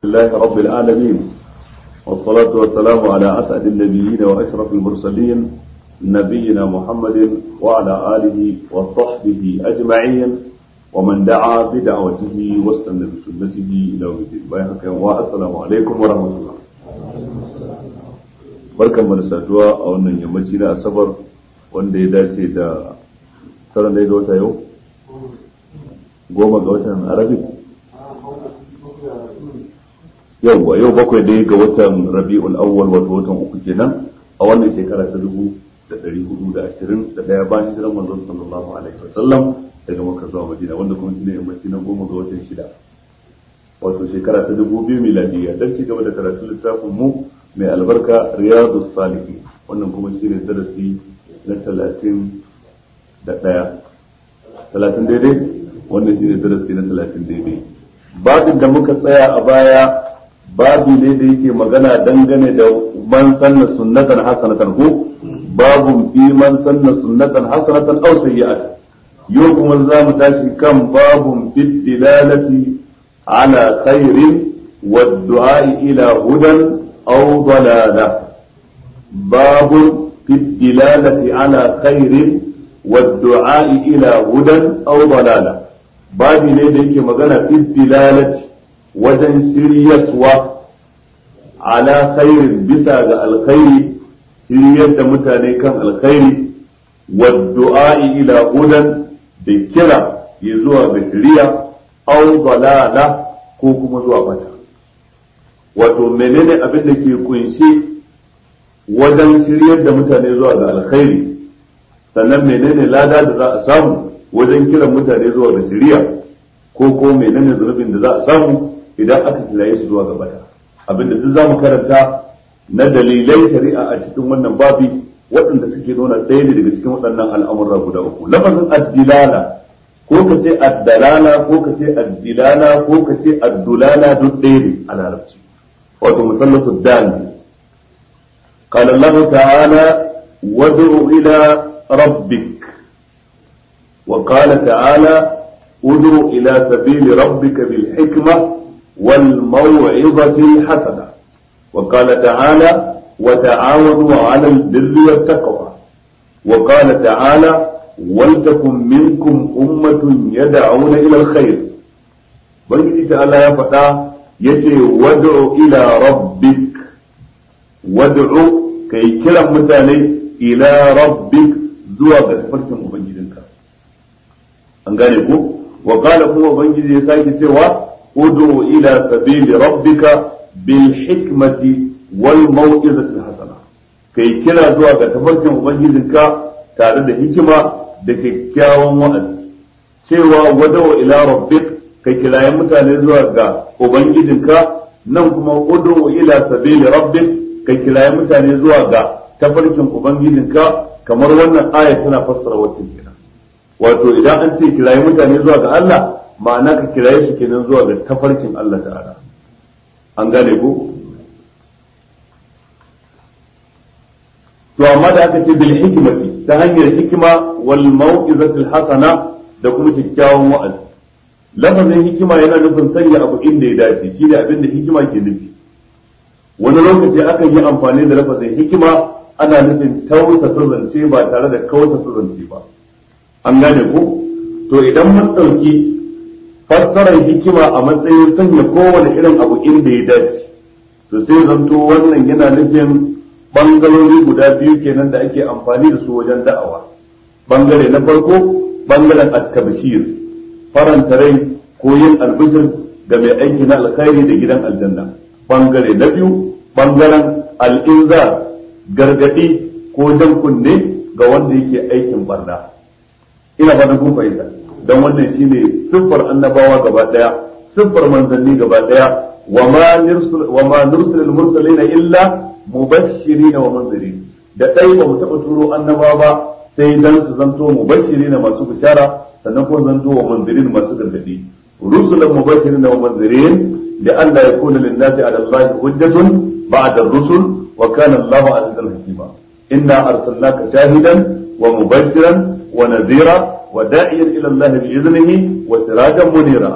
لله رب العالمين والصلاة والسلام على أسعد النبيين وأشرف المرسلين نبينا محمد وعلى آله وصحبه أجمعين ومن دعا بدعوته واستنى بسنته إلى يوم الدين والسلام عليكم ورحمة الله barkan mu da saduwa a wannan yammaci na asabar wanda ya dace da tsaron da ga wata yau goma ga watan arabic yauwa yau bakwai dai ga watan rabi'ul awwal wato watan uku kenan a wannan shekara ta dubu da ɗari hudu da ashirin da ɗaya bayan hijiran manzon sallallahu alaihi wasallam daga makka zuwa madina wanda kuma shine yammaci na goma ga watan shida wato shekara ta dubu biyu miladiyya dan ci gaba da karatun littafin mu mai albarka riyadu salihin wannan kuma shine darasi na talatin da ɗaya talatin daidai wannan shine darasi na talatin daidai babin da muka tsaya a baya babi ne da yake magana dangane da man sanna sunnatan hasanatan ko babun fi man sanna sunnatan hasanatan aw sayyi'atan yau kuma za mu tashi kan babun fi dilalati ala khairin wa du'a ila hudan aw dalala babun fi dilalati ala khairin wa du'a ila hudan aw dalala babi ne da yake magana fi dilalati wajen shiryaswa ala khairin bisa ga alkhairi shiryar da mutane kan alkhairi waddu'a'i ila hudan da kira ya zuwa ga shiriya aw dalala ko kuma zuwa bata wato menene abin da ke kunshe wajen shiryar da mutane zuwa ga alkhairi sannan menene lada da za a samu wajen kiran mutane zuwa ga shiriya ko ko menene zunubin da za a samu idan aka kilaye su zuwa gabata abinda duk zamu karanta na dalilai shari'a a cikin wannan babi waɗanda suke nuna ɗaya ne daga cikin waɗannan al'amura guda uku lafazin addilala ko ka ce addalala ko ka ce addilala ko ka ce addulala duk ɗaya ne a larabci wato musallatu dal قال الله تعالى وادع إلى ربك وقال تعالى ادع إلى سبيل ربك بالحكمة والموعظة الحسنة وقال تعالى وتعاونوا على البر والتقوى وقال تعالى ولتكن منكم أمة يدعون إلى الخير بنجي تعالى يا فتاة يتي وادع إلى ربك وادع كي كلا متاني إلى ربك زوا بسفركم وبنجدنك أنقالكم وقال هو بنجي يساكي سوا ادعو إلى سبيل ربك بالحكمة والموعظة الحسنة كي كلا زوا تفركم وبنجدك tare da hikima da kyakkyawan wa'azi cewa wadawa ila rabbik kai kilayen mutane zuwa ga ubangijinka nan kuma udu ila sabili rabbik kai kilayen mutane zuwa ga tafarkin ubangijinka kamar wannan aya tana fassara wacce kenan wato idan an ce kilayen mutane zuwa ga Allah ma'ana ka kiraye su kenan zuwa ga tafarkin Allah ta'ala an gane ko to amma da aka ce bil hikmati ta hanyar hikima wal mau'izatil hasana da kuma kyakkyawan wa'azi lafazin hikima yana nufin sanya abu inda ya dace shi ne abin da hikima ke nufi wani lokaci akan yi amfani da lafazin hikima ana nufin tausasa zance ba tare da kausasa zance ba an gane ko to idan mun ɗauki fassarar hikima a matsayin sanya kowane irin abu inda ya dace to sai zanto wannan yana nufin bangarori guda biyu kenan da ake amfani da su wajen da'awa bangare na farko bangaren at-tabshir faranta rai ko yin albishir ga mai aiki na alkhairi da gidan aljanna bangare na biyu bangaren al-inzar gargadi ko jan kunne ga wanda yake aikin barna ina ba da kun fahimta don wannan shine siffar annabawa gaba daya siffar manzanni gaba daya wa ma nursil wa ma nursil mursalina illa mubashirin wa munzirin da dai ba mu taba turo annaba ba sai dan su zanto mubashirin masu bishara sannan kuma zanto wa munzirin masu gargadi rusulan mubashirin wa munzirin da Allah ya kuna linnasi ala Allah hujjatun ba'da ar-rusul wa kana Allah azizan hakima inna arsalnaka shahidan wa mubashiran wa nadhira وداعيا الى الله باذنه وسراجا منيرا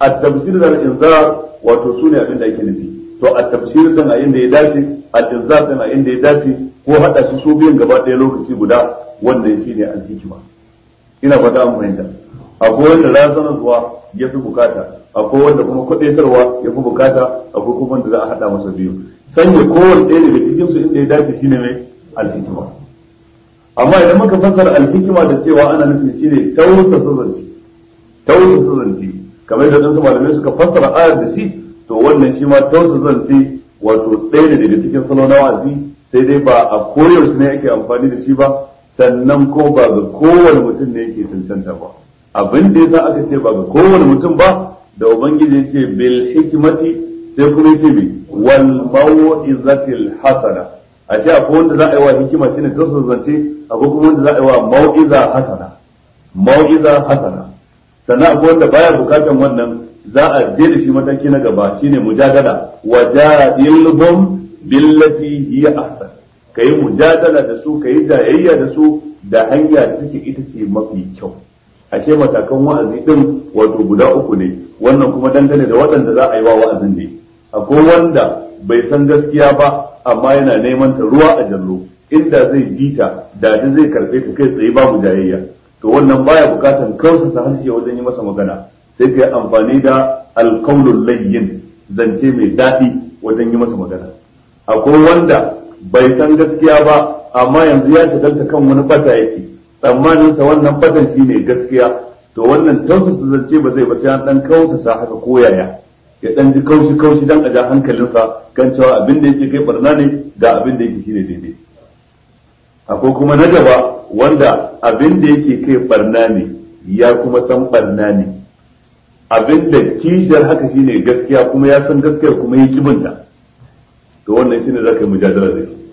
at-tafsir da al-inzar wato sune abin da ake nufi to at-tafsir din a inda ya dace al-inzar din a inda ya dace ko hada su su biyan gaba ɗaya lokaci guda wannan shine al-hikma ina fata an fahimta akwai wanda razana zuwa ya fi bukata akwai wanda kuma kwadaitarwa ya fi bukata akwai kuma wanda za a hada masa biyu sanya kowanne ɗaya daga cikin su inda ya dace shine mai al-hikma amma idan muka fassara al-hikma da cewa ana nufin shine tausasa zance tausasa zance kamar da wasu malamai suka fassara ayar da shi to wannan shi ma tausasa zance wato ɗaya ne daga cikin salo na wa'azi sai dai ba a koyaushe ne ake amfani da shi ba sannan ko ba ga kowane mutum ne yake cancanta ba abin da yasa aka ce ba ga kowane mutum ba da ubangiji ya ce bil hikmati sai kuma ya ce bi wal mau'izatil hasana a ce akwai wanda za a yi wa hikima shine tausasa zance akwai kuma wanda za a yi wa mau'iza hasana mau'iza hasana sannan akwai wanda baya bukatan wannan za a je da shi mataki na gaba shine mujadala wajadilhum billati hiya ahsan kai mujadala da su kai jayayya da su da hanya da take ita ce mafi kyau ashe matakan wa'azi din wato guda uku ne wannan kuma dangane da waɗanda za a yi wa wa'azin ne akwai wanda bai san gaskiya ba amma yana neman ta ruwa a jallo inda zai ji ta da zai karɓe ta kai tsaye babu jayayya to wannan baya bukatan kausa harshe wajen yi masa magana sai ka yi amfani da alkaulul layyin zance mai daɗi wajen yi masa magana akwai wanda bai san gaskiya ba amma yanzu ya shagalta kan wani bata yake tsammanin sa wannan batan shi ne gaskiya to wannan tausasa zance ba zai ba sai an dan kausasa haka ko yaya ya dan ji kaushi kaushi dan a ja hankalinsa kan cewa abin da yake kai barna ne ga abin da yake shine daidai akwai kuma na gaba wanda abin da yake kai barna ne ya kuma san barna ne abin da kishiyar haka shine gaskiya kuma ya san gaskiyar kuma ya kibinta to wannan shine za ka yi mujadala da shi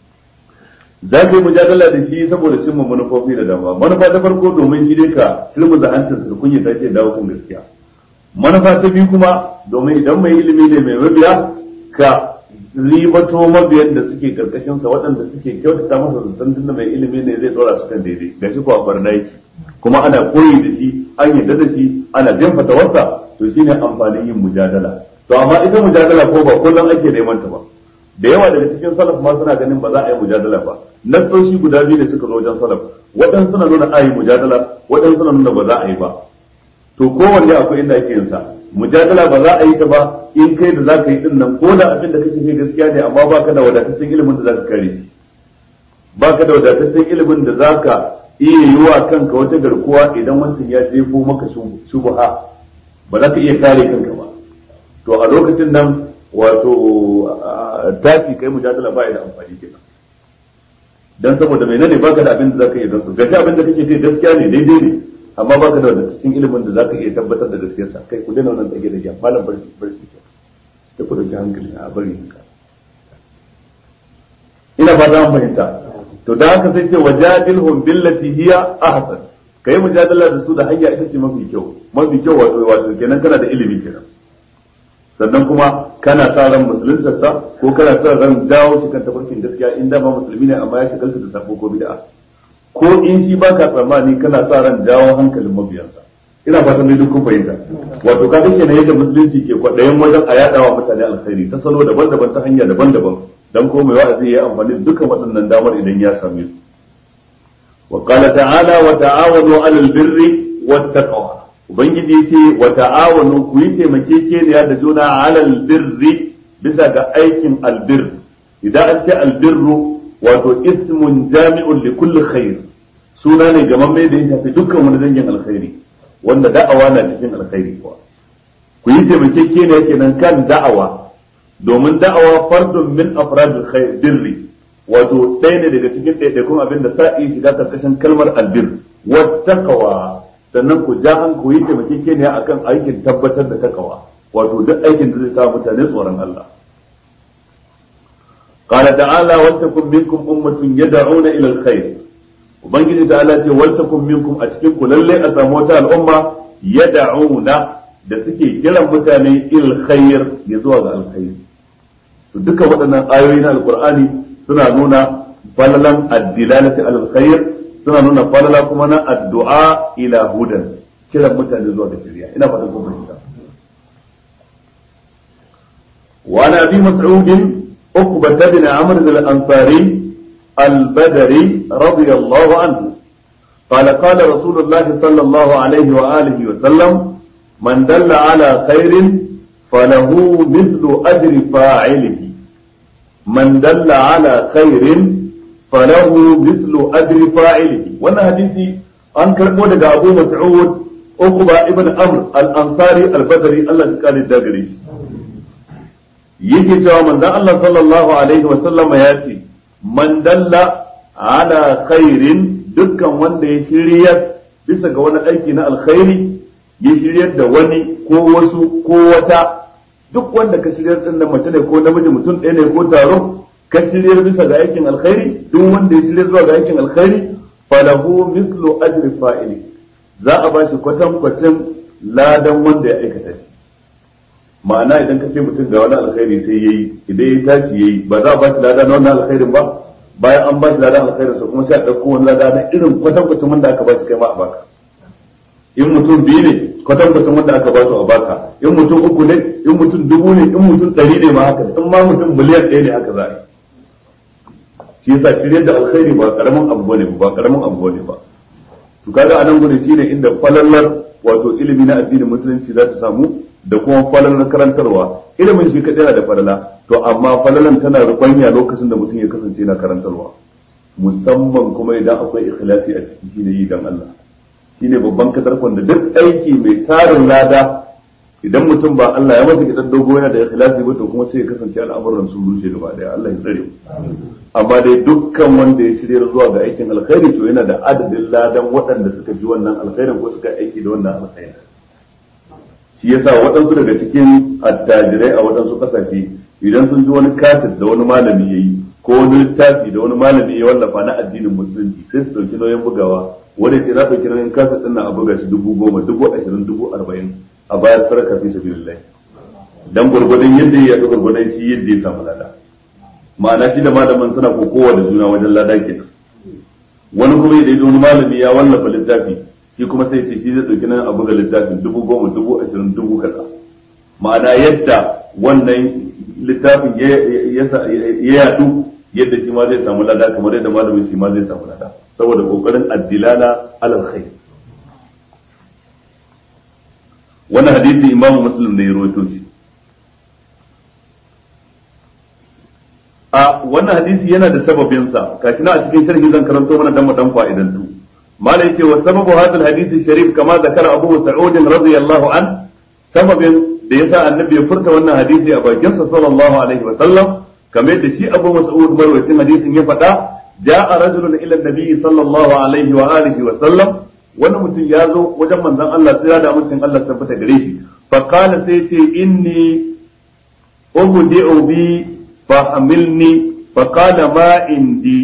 za ka yi mujadala da shi saboda cimma manufofi da dama manufa ta farko domin shi dai ka turmuza hancin su kunya ta ce dawo kan gaskiya manufa ta biyu kuma domin idan mai ilimi ne mai mabiya ka ribato mabiyan da suke karkashin sa waɗanda suke kyautata masa zaton tunda mai ilimi ne zai dora su kan daidai ga shi kuwa barna yake kuma ana koyi da shi an yarda da shi ana jin fatawarsa to shine amfanin yin mujadala to amma ita mujadala ko ba kullum ake neman ta ba da yawa daga cikin salaf ma suna ganin ba za a yi mujadala ba nassoshi guda biyu da suka zo wajen salaf waɗansu suna nuna a yi mujadala waɗansu suna nuna ba za a yi ba to kowanne akwai inda ake yin sa mujadala ba za a yi ta ba in kai da za ka yi din nan ko da abin da kake kai gaskiya ne amma baka da wadataccen ilimin da za ka kare shi baka da wadataccen ilimin da za ka iya yi wa kanka wata garkuwa idan wancan ya jefo maka shubha ba za ka iya kare kanka ba to a lokacin nan wato tashi kai mujadala ba da amfani kenan dan saboda mai ne baka da abin da zaka iya gansu gashi abin da kake kai gaskiya ne daidai ne amma baka da wadataccen ilimin da zaka iya tabbatar da gaskiyar sa kai ku daina wannan tsage da gyan malam barci barci da ku dauki hankali a bari ka ina ba za mu fahimta to da haka sai ce wajadilhum billati hiya ahsan kai mujadala da su da hanya ita ce mafi kyau mafi kyau wato wato kenan kana da ilimi kenan sannan kuma kana sa ran musuluntarsa ko kana sa ran dawo shi kan tafarkin gaskiya in da ba musulmi ne amma ya shigalta da sabo ko bid'a ko in shi baka tsammani kana sa ran dawo hankalin mabiyansa ina fatan dai duk kun fahimta wato ka kake ne yadda musulunci ke kwaɗayin wajen a yaɗawa mutane alkhairi ta salo daban-daban ta hanya daban-daban dan ko mai wa'azi ya amfani da dukkan waɗannan damar idan ya same su wa qala ta'ala wa ta'awanu 'alal birri wat taqwa ubangiji yace wa ta'awanu ku yi taimakekeniya da juna 'alal birri bisa ga aikin albir idan an ce albirru wato ismun jami'un li kulli khair suna ne gamamme da ya shafi dukkan wani dangin alkhairi wanda da'awa na cikin alkhairi kuwa ku yi taimakekeniya kenan kan da'awa domin da'awa fardun min afradil khair birri wato ɗaya ne daga cikin ɗaiɗaikun abin da sa'i shiga karkashin kalmar albir wa taqwa sannan ku ja an ku yi taimakekeniya akan aikin tabbatar da takawa wato duk aikin da zai sa mutane tsoron Allah قال تعالى ولتكن منكم أمة يدعون إلى الخير وبنجي تعالى ولتكن منكم أتكنكم للي أساموتا الأمة يدعون da suke kiran mutane il khair ya zuwa ga alkhairi to duka waɗannan ayoyi na alqur'ani suna nuna falalan addilalati alal khair suna nuna falala kuma na addu'a ila hudan kiran mutane zuwa ga shari'a ina fatan kun fahimta وعن ابي مسعود عقبة بن عمرو الانصاري البدري رضي الله عنه قال قال رسول الله صلى الله عليه واله وسلم من دل على خير فله مثل اجر فاعله من دل على خير فله مثل اجر فاعله وانا حديثي an karɓo daga abu mas'ud uqba ibn amr al-ansari al-badri Allah ya kare da gare shi yake cewa manzon Allah sallallahu alaihi wa sallama ya ce man dalla ala khairin dukkan wanda ya shirya bisa ga wani aiki na alkhairi ya shiryar da wani ko wasu ko wata duk wanda ka shiryar din nan mace ne ko namiji mutum ɗaya ne ko taro ka shiryar bisa ga aikin alkhairi duk wanda ya shiryar zuwa ga aikin alkhairi falahu mislu ajri fa'ili za a ba shi kwatan kwatan ladan wanda ya aikata shi ma'ana idan ka ce mutum ga wani alkhairi sai yayi idan ya tashi yayi ba za a ba shi ladan wannan alkhairin ba bayan an ba shi ladan alkhairin sa kuma sai a ɗauko wani lada na irin kwatan kwatan wanda aka ba shi kai ma a baka in mutum biyu ne kwatan kwatan wanda aka ba su a baka in mutum uku ne in mutum dubu ne in mutum ɗari ne ma haka in ma mutum miliyan ɗaya ne haka za a yi shi yasa shirye da alkhairi ba karamin abu bane ba karamin abu bane ba to kaga anan gurin shine inda falallar wato ilimi na addinin musulunci za ta samu da kuma falalar karantarwa ilimin shi kadai yana da falala to amma falalan tana rubanya lokacin da mutum ya kasance yana karantarwa musamman kuma idan akwai ikhlasi a ciki shine yi dan Allah shine babban kadarkon da duk aiki mai tarin lada idan mutum ba Allah ya masa kidan dogo yana da ikhlasi ba to kuma sai ya kasance al'amuran sun rushe gaba daya Allah ya tsare amma dai dukkan wanda ya shirya zuwa ga aikin alkhairi to yana da adadin ladan waɗanda suka ji wannan alkhairin ko suka aiki da wannan alkhairin shi yasa waɗansu daga cikin attajirai a waɗansu ƙasashe idan sun ji wani kaset da wani malami ya yi ko wani littafi da wani malami ya wallafa na addinin musulunci sai su ɗauki nauyin bugawa wanda ce za ɗauki nauyin kaset ɗin nan a buga shi dubu goma dubu ashirin dubu arba'in a bayar sarka fi sabilillah dan gurgurdan yadda ya ga gurgurdan shi yadda ya samu lada ma'ana shi da malamin suna kokowa da juna wajen lada kenan wani kuma idan wani malami ya wallafa littafi shi kuma sai ce shi zai dauki nan a buga littafin dubu goma dubu ashirin dubu kaza ma'ana yadda wannan littafin ya yadu yadda shi ma zai samu lada kamar yadda malamin shi ma zai samu lada saboda kokarin addilala alal khair wannan hadisi imamu muslim ne ya rawaito shi a wannan hadisi yana da sababinsa kashi na a cikin sharhi zan karanto mana dan mu dan fa'idantu mala yace wa sababu hadal hadisi sharif kama zakara abu sa'ud radiyallahu an sababin da yasa annabi ya furta wannan hadisi a bakin sa sallallahu alaihi wa sallam kamar yadda shi abu mas'ud marwacin hadisin ya faɗa ja'a rajulun ila nabi sallallahu alaihi wa alihi wa sallam wani mutum ya zo wajen manzon Allah sai da mutum Allah tabbata gare shi fa qala sai ce inni ubdi'u bi فحملني فقال ما عندي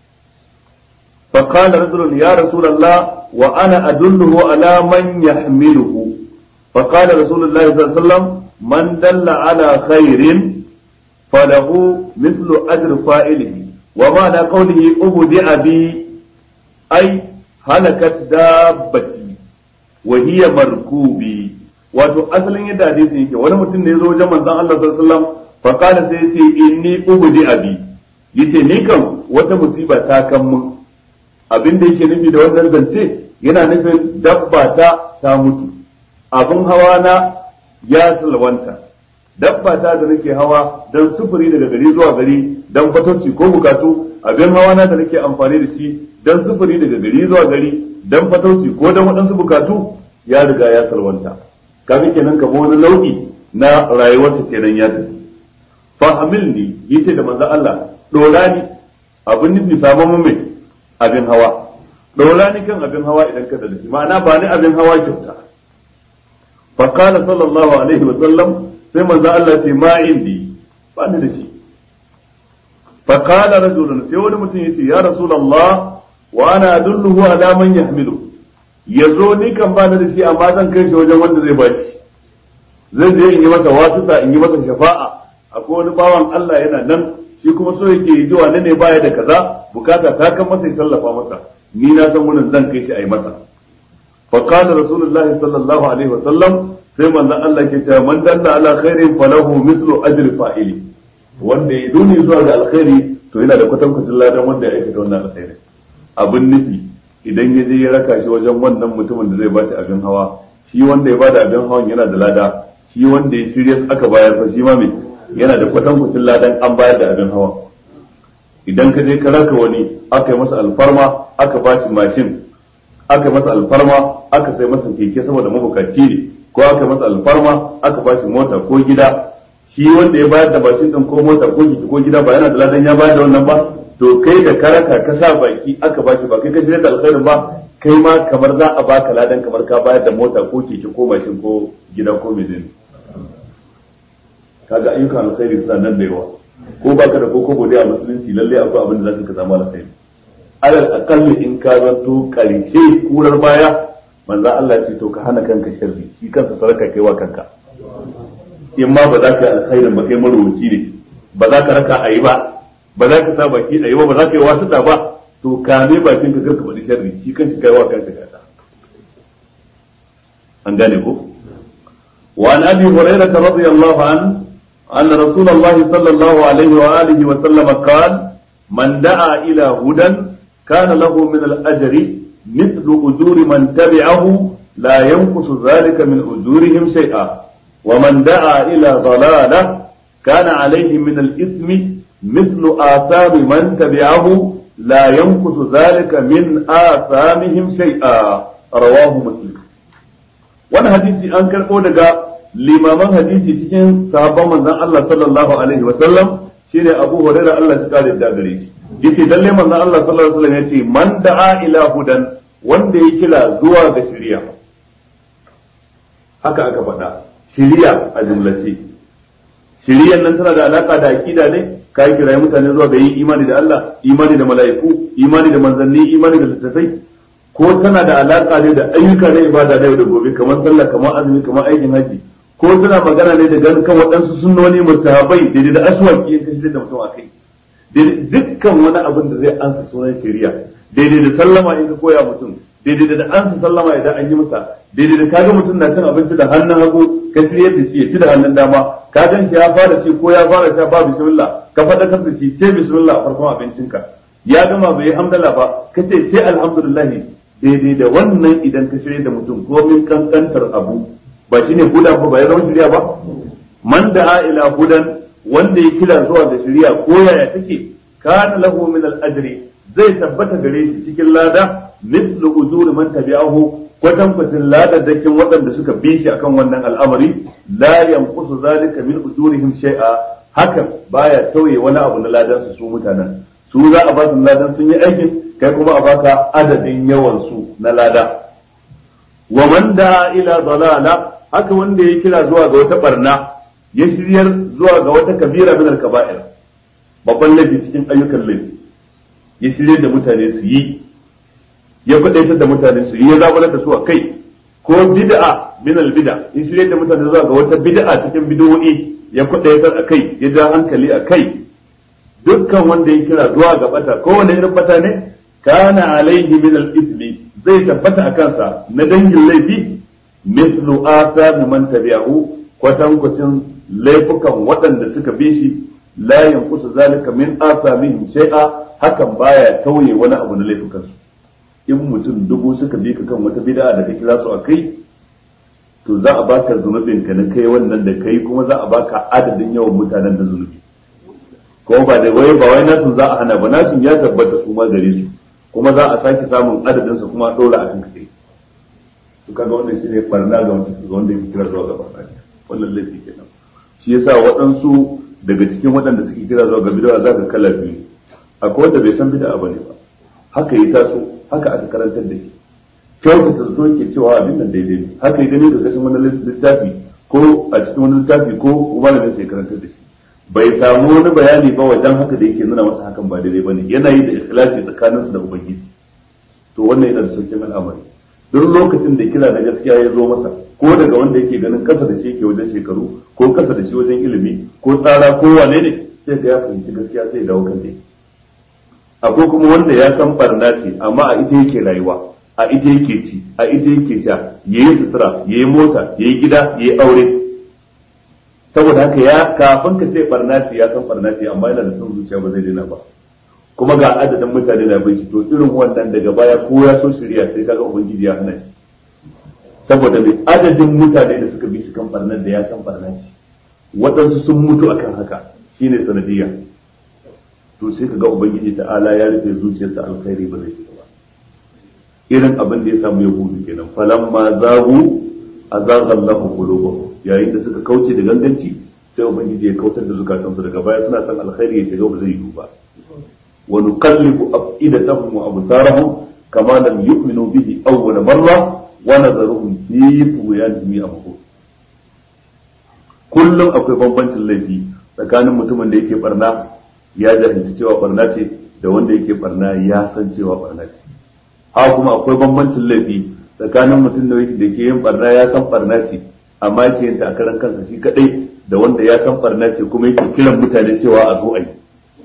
فقال رجل يا رسول الله وأنا أدله على من يحمله فقال رسول الله صلى الله عليه وسلم من دل على خير فله مثل أجر فاعله ومعنى قوله أبدع بي أي هلكت دابتي وهي مركوبي wato asalin yadda hadisi yake wani mutum ne ya zo wajen manzon Allah sallallahu alaihi wasallam fakala sai ce inni ubdi abi yace ni kan wata musiba ta kan mun abin da yake nufi da wannan zance yana nufin dabba ta ta mutu abin hawa na ya salwanta dabba ta da nake hawa dan sufuri daga gari zuwa gari dan fatocci ko bukatu abin hawa na da nake amfani da shi dan sufuri daga gari zuwa gari dan fatocci ko dan waɗansu bukatu ya riga ya salwanta kafin kenan ka wani nau'i na rayuwarta kenan ya tafi fahamilni yace da manzo Allah dora ni abin nufi samu mun mai abin hawa dora ni kan abin hawa idan ka da shi ma'ana ba ni abin hawa kyauta fa qala sallallahu alaihi wa sallam sai manzo Allah ce ma indi ba ni da shi fa qala rajulun sai wani mutum yace ya rasulullah wa ana adulluhu ala man yahmilu yazo ni kan ba ni da shi amma zan kai shi wajen wanda zai bashi zan je in yi masa wasuta in yi masa shafa'a akwai wani bawan Allah yana nan shi kuma so yake yi jiwa ne baya da kaza bukata ta kan masa ya tallafa masa ni na san wannan zan kai shi a yi masa fa qala rasulullahi sallallahu alaihi wa sallam sai manzon Allah ke cewa man dalla ala khairin falahu mislu ajri fa'ili wanda ya duni zuwa ga alkhairi to yana da kwatankwacin ladan wanda ya aikata wannan alkhairi abin nufi idan ya je ya raka shi wajen wannan mutumin da zai bashi abin hawa shi wanda ya bada abin hawan yana da lada shi wanda ya shirya aka bayar fa shi ma me yana da kwatankwacin ladan an bayar da abin hawa idan ka je ka raka wani aka yi masa alfarma aka bashi mashin aka yi masa alfarma aka sai masa keke saboda mabukaci ne ko aka yi masa alfarma aka bashi mota ko gida shi wanda ya bayar da bashin din ko mota ko jiki ko gida ba yana da ladan ya bayar da wannan ba to kai da karaka ka sa baki aka bashi ba kai ka shirya da alkhairin ba kai ma kamar za a baka ladan kamar ka bayar da mota ko keke ko mashin ko gida ko menene kaga ayyukan alkhairi suna nan da yawa ko baka da ko ko a musulunci lalle akwai abin da zaka ka zama alkhairi alal aqalli in ka zanto karshe kurar baya manzo Allah ce to ka hana kanka sharri shi kansa sarka kai wa kanka in ma ba za ka yi alkhairin ba kai marubuci ne ba za ka raka a yi ba ba za ka sa baki a yi ba ba za ka yi wasu ba to kame bakin ka karka faɗi sharri shi kan shi kai wa kanka gata an gane ko وعن ابي هريره رضي الله عنه ان رسول الله صلى الله عليه واله وسلم قال من دعا الى هدى كان له من الاجر مثل اجور من تبعه لا ينقص ذلك من اجورهم شيئا ومن دعا إلى ضلالة كان عليه من الإثم مثل آثام من تبعه لا ينقص ذلك من آثامهم شيئا رواه مسلم وانا حديثي أنكر أودغا limaman hadisi cikin sahabban manzon Allah sallallahu alaihi wa sallam shine Abu Hurairah Allah ya kare da gare shi yace lalle manzon Allah sallallahu alaihi wa sallam yace man da'a ila hudan wanda ya kila zuwa ga shari'a haka aka faɗa shiriya a jumlace shiriyan nan tana da alaka da aqida ne ka kira mutane zuwa ga yin imani da Allah imani da mala'iku imani da manzanni imani da littattafai ko tana da alaka ne da ayyuka na ibada na yau da gobe kamar sallah kamar azumi kamar aikin haji ko tana magana ne da ganin kan waɗansu sunnoni mustahabai daidai da aswaki in kashi da mutum akai dukkan wani abin da zai ansa sunan shari'a daidai da sallama in ka koya mutum daidai da ansa sallama idan an yi masa daidai da kaga mutum na cin abinci da hannun hagu ka shirye da shi ya ci da hannun dama ka gan shi ya fara ci ko ya fara sha ba bismillah ka faɗa da shi ce bismillah a farkon abincinka ya gama bai hamdala ba ka ce ce alhamdulillah daidai da wannan idan ka shirye da mutum ko min kankantar abu ba shine huda ba ba ya zama shirya ba man da ila hudan wanda ya kira zuwa da shirya ko yaya take kana lahu min al-ajri zai tabbata gare shi cikin lada mithlu ujuri man tabi'ahu kwatankwacin ladadakin waɗanda suka bi shi akan wannan al'amari la yanqusu zalika min ujurihim shay'a hakan baya tauye wani abu na ladan su mutanen su za a ba su ladan sun yi aikin kai kuma a baka adadin yawan su na lada wa man da ila dalala haka wanda ya kira zuwa ga wata barna ya shiryar zuwa ga wata kabira min al-kaba'ir babban laifi cikin ayyukan laifi ya shiryar da mutane su yi ya kwadaitar da mutane su yi ya zaburar da su a kai ko bid'a min al bid'a in shirye da mutane zuwa ga wata bid'a cikin bid'o'i ya kwadaitar a kai ya ja hankali a kai dukkan wanda ya kira zuwa ga bata ko wanda irin bata ne kana alaihi min al ismi zai tabbata a kansa na dangin laifi mithlu athar man tabi'ahu kwatankwacin laifukan waɗanda suka bi shi la yanqusu zalika min athamihim shay'a hakan baya tauye wani abu na laifukansu in mutum dubu suka bi ka kan wata bid'a da ka kira su a kai to za a baka zunubin ka na kai wannan da kai kuma za a baka adadin yawan mutanen da zunubi kuma ba da wai ba wai nasu za a hana ba nasu ya tabbata su ma gare su kuma za a sake samun adadin su kuma a dora a kan kai to kaga wannan shine barna ga wanda ya kira zuwa ga barna wannan laifi kenan shi yasa waɗansu daga cikin waɗanda suke kira zuwa ga bid'a za ka kala biyu akwai wanda bai san bid'a bane ba haka yi taso haka aka karantar da shi kyautata zato ke cewa abin nan daidai ne haka yi gani da kashin wani littafi ko a cikin wani littafi ko malamin sai karantar da shi bai samu wani bayani ba wajen haka da yake nuna masa hakan ba daidai bane yana yi da ikhlasi tsakaninsu da ubangiji to wannan yana da sauƙin al'amari duk lokacin da kira na gaskiya ya zo masa ko daga wanda yake ganin kasa da shi yake wajen shekaru ko kasa da shi wajen ilimi ko tsara ko wane ne sai ga ya fahimci gaskiya sai dawo kan dai akwai kuma wanda ya san barna ce amma a ita yake rayuwa a ita yake ci a ita yake sha yayi sutura yayi mota yayi gida yayi aure saboda haka ya kafin ka ce barna ce ya san barna ce amma yana da son zuciya ba zai daina ba kuma ga adadin mutane da bai to irin wannan daga baya ko ya so shirya sai kaga ubangiji ya hana shi saboda mai adadin mutane da suka bi shi kan barnar da ya san barna ce waɗansu sun mutu akan haka shine sanadiyya to sai kaga ubangiji ta'ala ya rufe zuciyarsa alkhairi ba zai fita ba irin abin da ya samu yahudu kenan falamma zagu azaga Allahu qulubahum yayin da suka kauce da ganganci sai ubangiji ya kautar da zukatansu daga baya suna son alkhairi ya shiga ba zai yi ba wa nuqallibu afidatahum wa absarahum kama lam yu'minu bihi awwal marra wa nadharuhum fi tughyanihim ya'mahun kullum akwai bambancin laifi tsakanin mutumin da yake barna ya jahilci cewa barna ce da wanda yake barna ya san cewa barna ce haka kuma akwai bambancin laifi tsakanin mutum da yake da ke yin barna ya san barna ce amma yake yin ta a karan kansa shi kadai da wanda ya san barna ce kuma yake kiran mutane cewa a zo a yi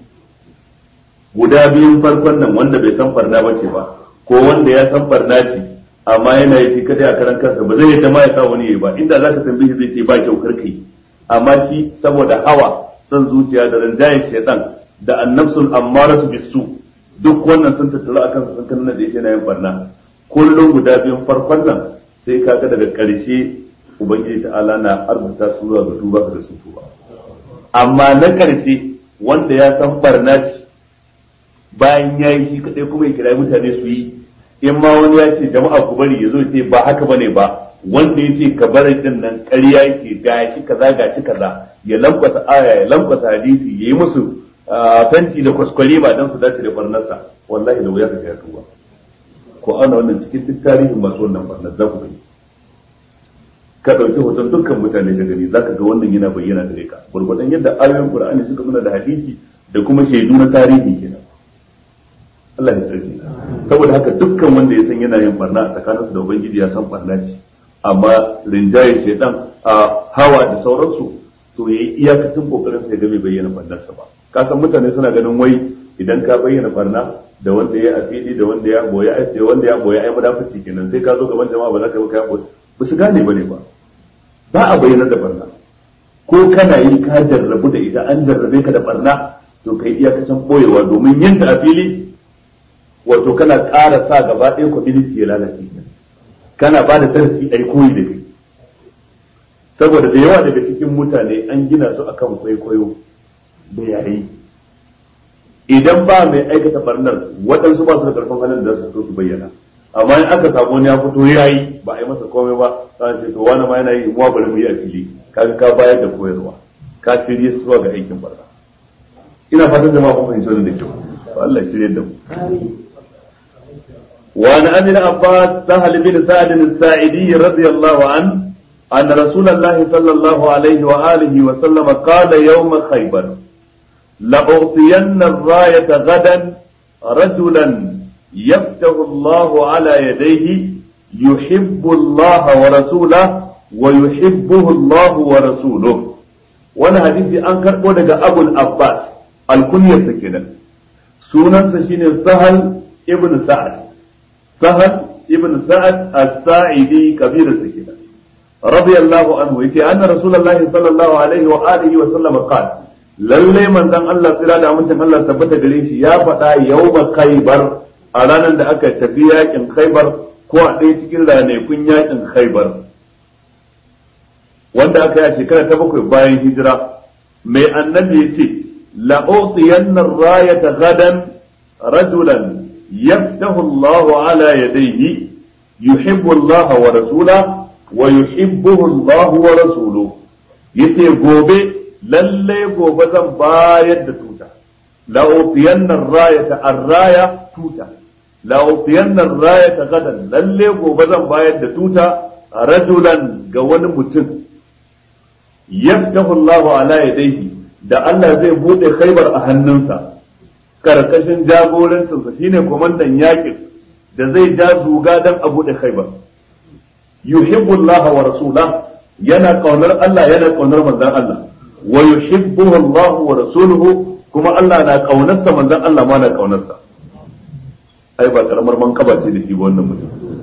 guda biyun farkon nan wanda bai san barna ba ce ba ko wanda ya san barna ce amma yana yi shi kadai a karan kansa ba zai yadda ma ya sa wani yi ba inda zaka tambaye shi zai ce ba kyau karka yi amma shi saboda hawa son zuciya da rinjayen shaitan da annabsul ammaratu bisu duk wannan sun tattara akan sun kanna da yake yana yin barna kullum guda biyun farkon nan sai kaga daga ƙarshe ubangiji ta'ala na arzuta su zuwa ga tuba da su tuba amma na ƙarshe wanda ya san barna ce bayan ya yi shi kadai kuma ya kira mutane su yi in ma wani ya ce jama'a ku bari ya zo ce ba haka bane ba wanda ya ce ka bari din nan ƙarya yake gashi kaza gashi kaza ya lankwasa aya ya lankwasa hadisi ya yi musu tanti da kwaskwari ba don su dace da barnarsa wallahi da wuya ka ya tuba ko ana wannan cikin duk tarihin masu wannan barnar za ku gani ka ɗauki hoton dukkan mutane ka gani za ka ga wannan yana bayyana gare ka gwargwadon yadda ayoyin qur'ani suka nuna da hadisi da kuma shaidu na tarihi kenan Allah ya tsarki saboda haka dukkan wanda ya san yana yin barna a tsakaninsu da ubangiji ya san barna ce amma rinjaye shaidan a hawa da sauransu to yayi iyakacin kokarin sai ga bai bayyana barnarsa ba ka san mutane suna ganin wai idan ka bayyana barna da wanda ya afidi da wanda ya boye ai wanda ya boye ai mudafici kenan sai ka zo gaban jama'a ba za ka yi ka boye ba su gane bane ba ba a bayyana da barna ko kana yi ka jarrabu da ita an jarrabe ka da barna to kai iyakacin boyewa domin yin ta a fili wato kana ƙara sa gaba ɗaya community ya lalace kana ba da darasi a koyi da kai saboda da yawa daga cikin mutane an gina su akan kwaikwayo da yayi idan ba mai aikata barnar waɗansu ba su da karfin halin da su so su bayyana amma in aka samu wani ya fito yayi ba a yi masa komai ba sai ce to wani ma yana yi mu bari mu yi a fili kaga ka bayar da koyarwa ka shirye su zuwa ga aikin barna ina fatan jama'a kun fahimci wannan da kyau Allah ya shirye da mu وعن ابي العباس سهل بن سعد الساعدي رضي الله عنه أن رسول الله صلى الله عليه وآله وسلم قال يوم خيبر لأعطين الراية غدا رجلا يفتح الله على يديه يحب الله ورسوله ويحبه الله ورسوله وانا حديثي أنكر ودك أبو العباس الكنية سكينة سنة سشين سهل ابن سعد سهل ابن سعد الساعدي كبير السكينة رضي الله عنه يتي أن رسول الله صلى الله عليه وآله وسلم قال lallai manzon Allah tsira da amincin Allah tabbata gare shi ya faɗa yawma khaybar a ranar da aka tafi yakin khaybar ko a ɗaya cikin ranakun yakin khaybar wanda aka yi a shekara ta bakwai bayan hijira mai annabi ya ce la'utiyanna rayata gadan rajulan yaftahu Allah ala yadayhi yuhibbu Allah wa rasulahu wa yuhibbuhu Allah wa rasuluhu yace gobe lalle gobe zan bayar da tuta la ufiyanna rayata ar-raya tuta la ufiyanna rayata gadan lalle gobe zan bayar da tuta rajulan ga wani mutum yaftahu Allah ala yadayhi da Allah zai bude khaybar a hannunsa karkashin jagorancinsa shine komandan yakin da zai ja zuga dan a bude khaybar yuhibbu Allah wa rasulah yana kaunar Allah yana kaunar manzon Allah wa yuhibbuhu Allah wa rasuluhu kuma Allah na kaunarsa manzon Allah ma na kaunarsa ai ba karamar mankaba ce da shi ba wannan mutum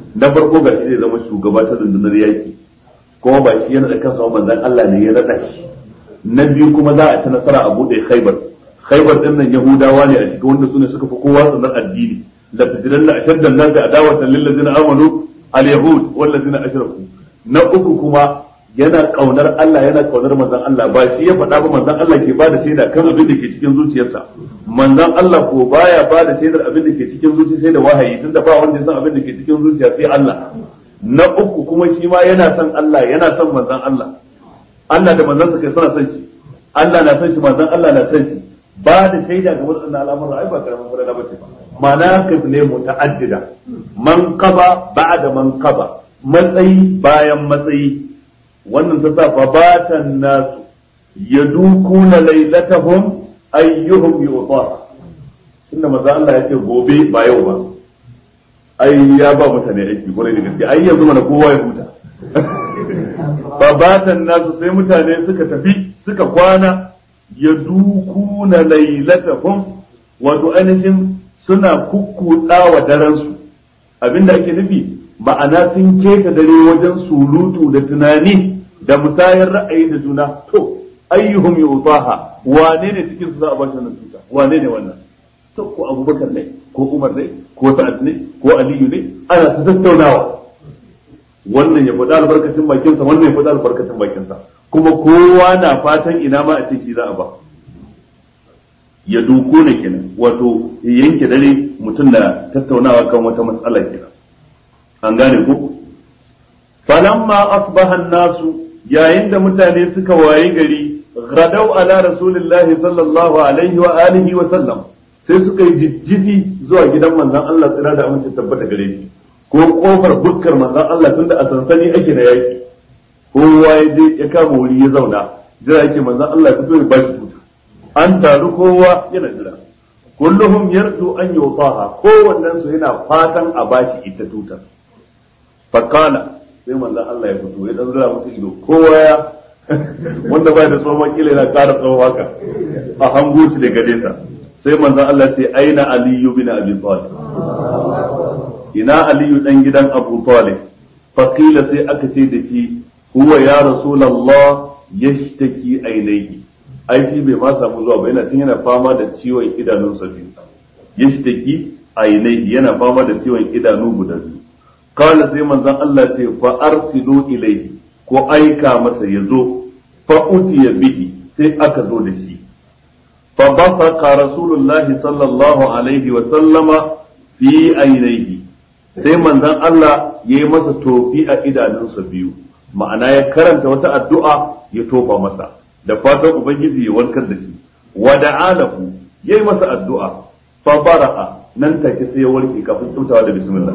na farko ga shi zai zama shugaba ta rundunar yaki kuma ba shi yana da kansa manzon Allah ne ya rada shi na biyu kuma za a ta nasara a bude khaibar khaibar din nan yahudawa ne a cikin wanda sune suka fi kowa sanar addini la tajidanna ashadda an-nas adawatan lil ladzina amanu al-yahud wal ladzina ashraku na uku kuma yana kaunar Allah yana kaunar manzon Allah ba shi ya faɗa ba manzon Allah ke bada shaida kan abin da ke cikin zuciyarsa manzon Allah ko baya bada shaidar abin da ke cikin zuciya sai da wahayi tunda ba wanda ya san abin da ke cikin zuciya sai Allah na uku kuma shi ma yana son Allah yana son manzon Allah Allah da manzon sa kai suna son shi Allah na son shi manzon Allah na son shi ba da shaida ga waɗannan al'amuran ai ba karamin fara ba ce ba manaqib ne muta'addida man qaba ba'da man qaba matsayi bayan matsayi wannan ta sa fa batan nasu yadukuna lailatahum ayyuhum yu'ta inda maza Allah ya ce gobe ba yau ba ai ya ba mutane aiki kwarai da gaske ai yanzu mana kowa ya huta fa batan nasu sai mutane suka tafi suka kwana yadukuna lailatahum wato ainihin suna kukkuɗa wa daren su abinda ake nufi ma'ana sun keta dare wajen sulutu da tunani da musayar ra'ayi da juna to ayyuhum yutaha wane ne cikin su za a bashi wannan tuta wane ne wannan to ko abubakar ne ko umar ne ko sa'ad ne ko aliyu ne ana ta tattaunawa wannan ya faɗa albarkacin bakinsa wannan ya faɗa albarkacin bakinsa kuma kowa na fatan ina ma a ce shi za a ba ya duku ne kenan wato yanke dare mutum da tattaunawa kan wata matsala kenan an gane ku falamma asbaha nasu yayin da mutane suka waye gari gadau ala rasulillahi sallallahu alaihi wa alihi wa sallam sai suka yi jijjifi zuwa gidan manzon Allah tsira da amince tabbata gare shi ko kofar bukkar manzon Allah tunda a sansani ake da yaki kowa ya je ya kama wuri ya zauna jira yake manzon Allah ya fito ya bashi tuta an taru kowa yana jira kulluhum yarju an yutaha kowannen su yana fatan a bashi ita tutar fakala sai manzon Allah ya fito ya dan zura musu ido kowa ya wanda bai da tsohon kila yana ƙara tsohon haka a hango shi daga nesa sai manzon Allah ce aina aliyu bin abi talib ina aliyu dan gidan abu talib fakila sai aka ce da shi huwa ya rasulullah yashtaki ainihi ai shi bai ma samu zuwa ba yana tun yana fama da ciwon idanunsa biyu yashtaki ainihi yana fama da ciwon idanu guda biyu kawai sai manzon Allah ce fa arsilu ilaihi ko aika masa ya zo fa utiya bihi sai aka zo da shi fa basaqa rasulullah sallallahu alaihi wa sallama fi ainihi sai manzon Allah ya yi masa tofi a idanunsa biyu ma'ana ya karanta wata addu'a ya tofa masa da fatan ubangiji ya warkar da shi wa da'alahu yayi masa addu'a fa bara'a nan take sai ya warke kafin kyautawa da bismillah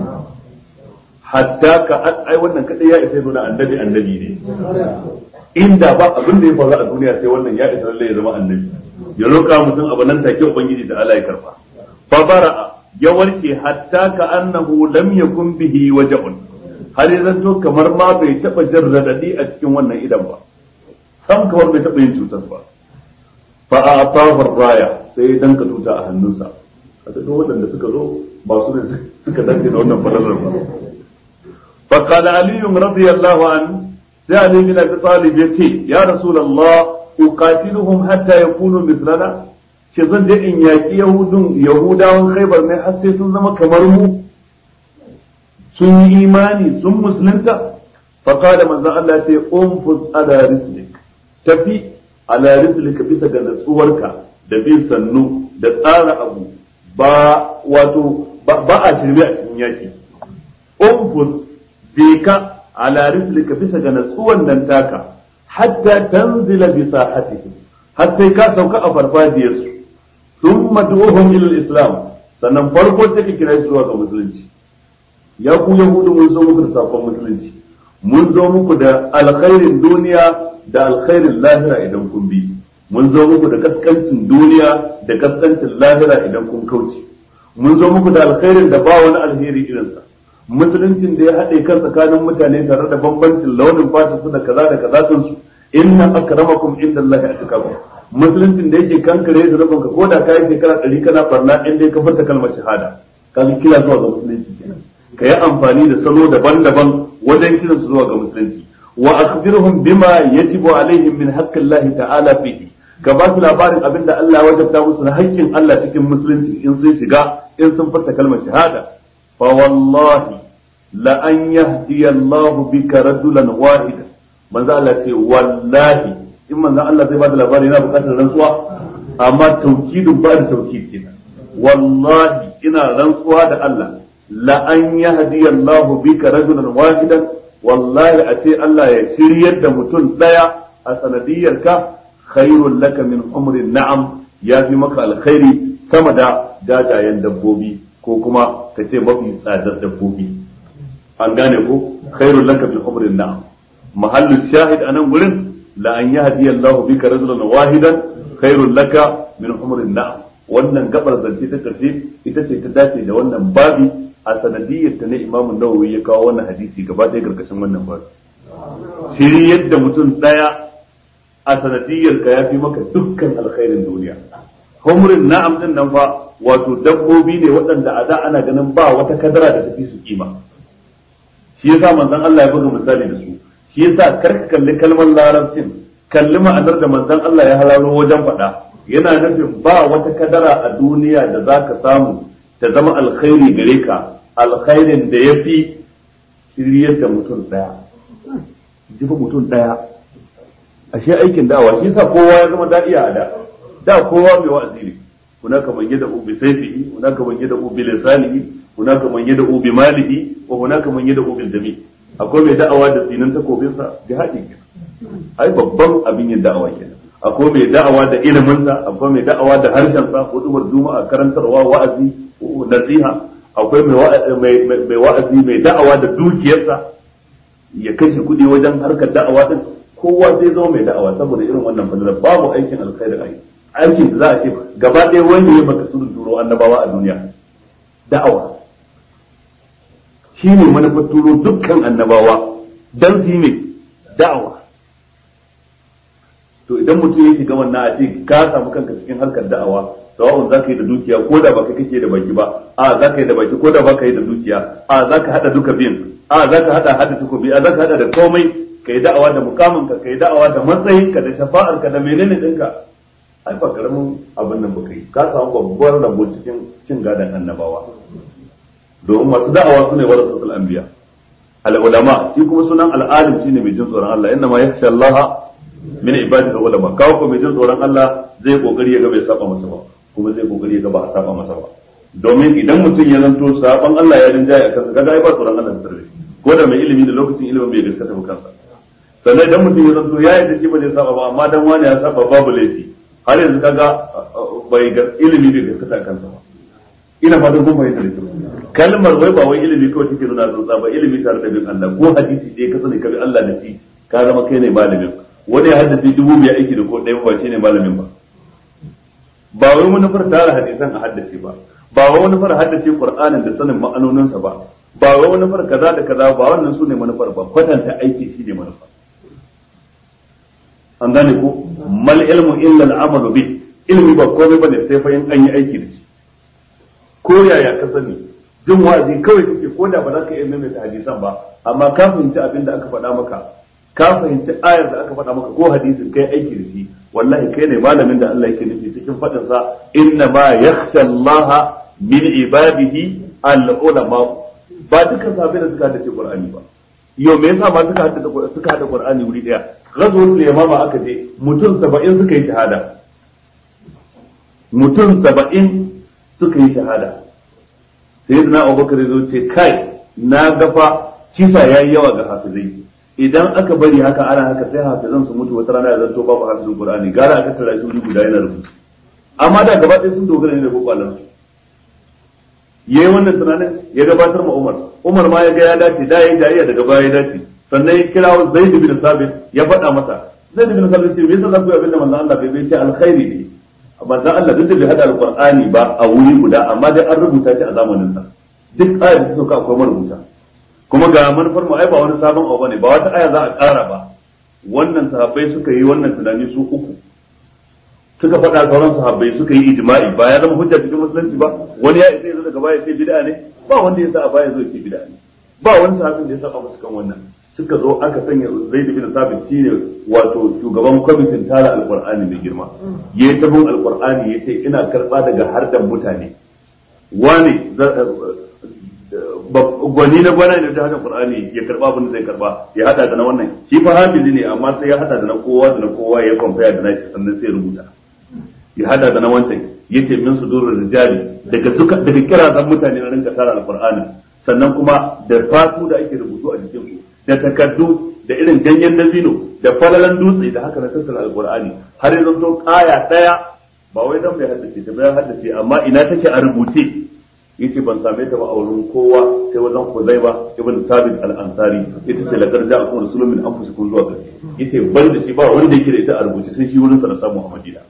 hatta ka ai wannan kadai ya isa nuna annabi annabi ne inda ba abin da ya faru a duniya sai wannan ya isa lalle ya zama annabi ya roƙa mutum abu nan take ubangiji da Allah ya karfa fa bara'a ya warke hatta ka annahu lam yakun bihi waja'un har ya zanto kamar ma bai taba jin radadi a cikin wannan idan ba sam kamar bai taba yin cutar ba fa a atafar raya sai ya danka tuta a hannunsa a duk waɗanda suka zo ba su ne suka danke da wannan falalar ba فقال علي رضي الله عنه sai Ali bin Abi Talib ya ce ya Rasulullah uqatiluhum hatta yakunu mithlana ce zan je in yaki yahudun yahudawan khaybar ne har sai sun zama kamar mu sun yi imani sun musulunta fa qala manzo Allah ce umfuz ala rislik tafi ala rislika bisa ga natsuwarka da bin sannu da tsara abu ba wato ba a shirme a cikin yaki umfuz je ka ala rislika bisa ga natsuwan nan taka hatta tanzila bi sahatihim har sai ka sauka a farfajiyar su thumma du'uhum ila islam sannan farko sai ka kira su zuwa ga musulunci ya ku yahudu mun zo muku da sakon musulunci mun zo muku da alkhairin duniya da alkhairin lahira idan kun bi mun zo muku da kaskancin duniya da kaskancin lahira idan kun kauce mun zo muku da alkhairin da ba wani alheri irinsa musuluncin da ya haɗe kan tsakanin mutane tare da bambancin launin fata su da kaza da kaza sun su inna akramakum inda Allah ya atakakum musuluncin da yake kankare da rabon ka koda kai shekara ɗari kana barna in dai ka furta kalmar shahada kaga kira zuwa ga musulunci kenan ka yi amfani da salo daban-daban wajen kiransu zuwa ga musulunci wa akhbirhum bima yajibu alaihim min haqqi Allah ta'ala fihi ka ba su labarin abin da Allah ya wajabta musu na haƙƙin Allah cikin musulunci in sun shiga in sun furta kalmar shahada fa wallahi la an yahdi Allah bika rajulan wahida manzo Allah ce wallahi in manzo Allah zai ba da labari yana buƙatar rantsuwa amma taukidun ba da taukid kenan wallahi ina rantsuwa da Allah la an yahdi Allah bika rajulan wahidan wallahi a ce Allah ya shiryar da mutum daya a sanadiyar ka khairul laka min umrin na'am ya fi maka alkhairi sama da jajayen dabbobi ko kuma ka ce mafi tsadar dabbobi an gane ko khairul laka min umrin na'am mahallu shahid anan gurin la an yahdi Allah bika rajulan wahidan khairul laka min umrin na'am wannan gabar zance ta karshe ita ce ta dace da wannan babi a sanadiyyar ta ne imamu nawawi ya kawo wannan hadisi gaba ɗaya karkashin wannan babi shiri yadda mutum ɗaya a sanadiyyar ka ya fi maka dukkan alkhairin duniya humrin na'am din nan fa wato dabbobi ne waɗanda a da ana ganin ba wata kadara da tafi su kima shi yasa manzon Allah ya buga misali da su shi yasa kar ka kalli kalmar larabcin kalli ma'anar da manzon Allah ya halalo wajen faɗa yana nufin ba wata kadara a duniya da za ka samu ta zama alkhairi gare ka alkhairin da ya fi shiryar da mutum ɗaya jifa mutum ɗaya ashe aikin da'awa shi yasa kowa ya zama da'iya a da da kowa mai wa'azi ne hunaka man yada ubi sayfihi hunaka man yada ubi lisanihi hunaka man yada ubi malihi wa hunaka man yada ubi dami akwai mai da'awa da tsinin takobin sa jihadi kenan ai babban abin yin da'awa kenan akwai mai da'awa da ilimin sa akwai mai da'awa da harshen sa hudubar juma'a karantarwa wa'azi nasiha akwai mai mai wa'azi mai da'awa da dukiyarsa ya kashe kuɗi wajen harkar da'awa din kowa zai zama mai da'awa saboda irin wannan fadalar babu aikin alkhairi ai aikin da za a ce gaba ɗaya wanda ya maka surun turo annabawa a duniya da'awa shi ne manufar turo dukkan annabawa dan su yi da'awa to idan mutum ya shiga wannan a ce ka samu kanka cikin harkar da'awa sawa'un za ka yi da dukiya ko da baka kake da baki ba a za ka yi da baki ko da baka yi da dukiya a za ka haɗa duka biyun a za ka haɗa hada takobi a za ka haɗa da komai ka yi da'awa da mukaminka ka yi da'awa da matsayinka da shafa'arka da menene ɗinka ai ba karamin abin nan baka yi ka samu babbar rabo cikin cin gadon annabawa domin masu da'awa su ne wa rasul anbiya al-ulama shi kuma sunan al-alim shine mai jin tsoron Allah inna ma yakhsha Allah min ibadihi ulama kawo ko mai jin tsoron Allah zai kokari ya ga bai saba masa ba kuma zai kokari ya ga ba a saba masa ba domin idan mutum ya zanto saban Allah ya rinjaye a kansa kaga ai ba tsoron Allah da ko da mai ilimi da lokacin ilimin bai gaskata ba kansa sannan idan mutum ya zanto ya yi shi ba zai saba ba amma dan wani ya saba babu laifi har yanzu kaga bai ga ilimi bai gaskata kansa ba ina fatan kun fahimta da kyau kalmar wai ba wai ilimi kawai take nuna tsotsa ba ilimi tare da bin Allah ko hadisi ɗaya ka sani ka bi Allah da shi ka zama kai ne malamin wani ya haddace dubu biyar aiki da ko ɗaya ba shi ne malamin ba ba wai manufar tara hadisan a haddace ba ba wai manufar haddace Qur'anin da sanin ma'anoninsa ba ba wai manufar kaza da kaza ba wannan su ne manufar ba kwatanta aiki shi ne manufar an gane ko mal ilmu illa al-amal bi ilmi ba komai bane sai fa in an yi aiki da shi ko yaya ka sani jin wa'azi kawai kake ko da ba za ka iya maimaita hadisan ba amma ka fahimci abin da aka faɗa maka ka fahimci ayar da aka faɗa maka ko hadisin kai aiki da shi wallahi kai ne malamin da Allah yake nufi cikin faɗin sa inna ma yakhsha Allah min ibadihi al-ulama ba dukkan sahabbai da suka haddace Qur'ani ba yau me yasa ma suka haddace suka haddace Qur'ani wuri daya ghazwatul yamama aka je mutum 70 suka yi shahada mutum 70 suka yi shahada sayyidina Abubakar zo ce kai na gafa kisa yayi yawa ga hafizai idan aka bari haka ana haka sai hafizan su mutu wata rana ya zanto babu hafizin Qur'ani gara aka tara shi wuri guda yana rubutu amma da gaba ɗaya sun dogara ne da kokwalan su yayi wannan tunanin ya gabatar ma Umar Umar ma ya ga ya dace da yayi jariya daga baya ya dace sannan ya kira Zaid bin Sabit ya faɗa masa Zaid bin Sabit ce me yasa za ku yi abin da manzon Allah bai ce alkhairi ne manzon Allah duk da bai hada alqur'ani ba a wuri guda amma dai an rubuta shi a zamanin sa duk ayar da suka akwai marubuta kuma ga manufar mu ai ba wani sabon abu bane ba wata aya za a ƙara ba wannan sahabbai suka yi wannan tunani su uku suka faɗa sauran sahabbai suka yi ijma'i ba ya zama hujja cikin musulunci ba wani ya isa yanzu daga baya sai bid'a ne ba wanda ya sa a baya zo ke bid'a ne ba wani sahabin da ya saba musu kan wannan suka zo aka sanya Zaid bin Sabit shine wato shugaban kwamitin tara alqur'ani mai girma yayi tabon alqur'ani yace ina karba daga hardan mutane wani gwani na gwana ne ta hada qur'ani ya karba abin da zai karba ya hada da na wannan shi fa hafizi ne amma sai ya hada da na kowa da na kowa ya kwamfaya da nashi sannan sai rubuta ya hada da na wancan yace min sudurur rijali daga suka daga kirazan mutane na rinka tara alqur'ani sannan kuma da fatu da ake rubutu a jikin su da takaddu da irin ganyen dabino da falalan dutse da haka na tattara alqur'ani har yanzu to kaya daya ba wai dan bai haddace ta bai haddace amma ina take a rubuce yace ban same ta ba a wurin kowa sai wajen Huzaiba ibn Sabit al-Ansari ita ce lakar da akum rasulun min anfusikum zuwa ƙarshe yace ban da shi ba wanda yake da ita a rubuce sai shi wurin sa na samu a Madina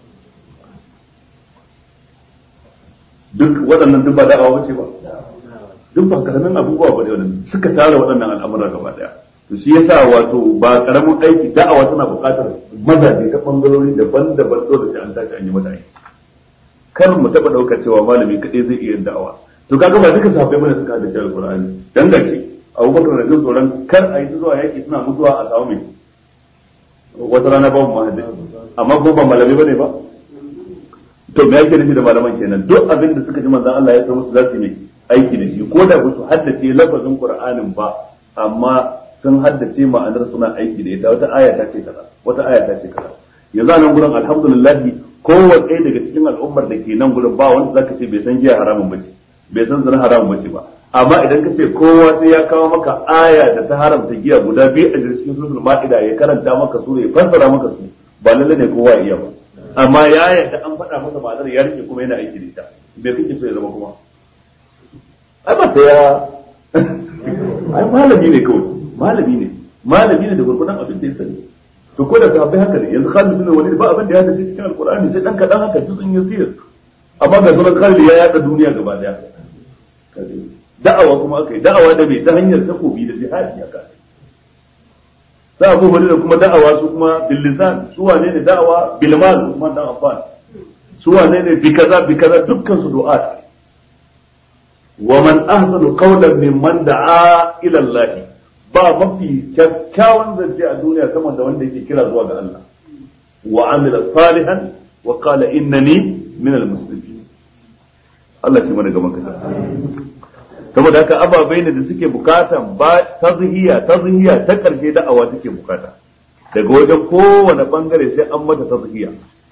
duk waɗannan duk ba da'awa bace ba duk ba karamin abubuwa ba ne wannan suka tara waɗannan al'amura gaba daya to shi yasa wato ba karamin aiki da'awa tana buƙatar mazaje ta bangarori daban-daban dole sai an tashi an yi mata aiki kar mu taɓa ɗaukar cewa malami kaɗai zai iya da'awa to kaga ba duka sahabbai bane suka haddace alqur'ani dan gashi Abubakar da jin tsoron kar a yi zuwa yaki suna mutuwa a samu mai wata rana babu mahaddi amma ko ba malami bane ba to me yake nufi da malaman kenan duk abin da suka ji manzon Allah ya san musu za su yi aiki da shi ko da ba su haddace lafazin qur'anin ba amma sun haddace ma'anar suna aiki da ita wata aya ta ce kaza wata aya ta ce kaza yanzu a nan gurin alhamdulillah kowace ɗaya daga cikin al'ummar da ke nan gurin ba wanda zaka ce bai san giya haramun bace bai san zina haramun bace ba amma idan ka ce kowa sai ya kawo maka aya da ta haramta giya guda biyu a cikin suratul ma'ida ya karanta maka su ya fassara maka su ba lalle ne kowa ya iya ba amma ya yarda an faɗa masa ma'anar ya rike kuma yana aiki da ita bai kake so ya zama kuma ai ba ta ya ai malami ne kawai malami ne malami ne da gurgudan abin da ya sani to ko da sahabbai haka ne yanzu Khalid bin Walid ba abin da ya tafi cikin Alkur'ani sai dan kadan haka juzun yasir amma ga sunan Khalid ya yada duniya gaba daya da'awa kuma aka yi da'awa da mai ta hanyar takobi da jihadi aka za Abu Hurairah kuma da'awa su kuma bil lisan su wane ne da'awa bil mal kuma dan Affan su wane ne bi kaza bi kaza dukkan su du'a wa man ahsanu qawlan mimman da'a ila Allah ba mafi kyakkyawan zance a duniya sama da wanda yake kira zuwa ga Allah wa amila salihan wa qala innani min al-muslimin Allah ce mana gaban kasa saboda haka ababai ne da suke bukatan ba tazhiya tazhiya ta karshe da'awa take bukata daga wajen kowane bangare sai an mata tazhiya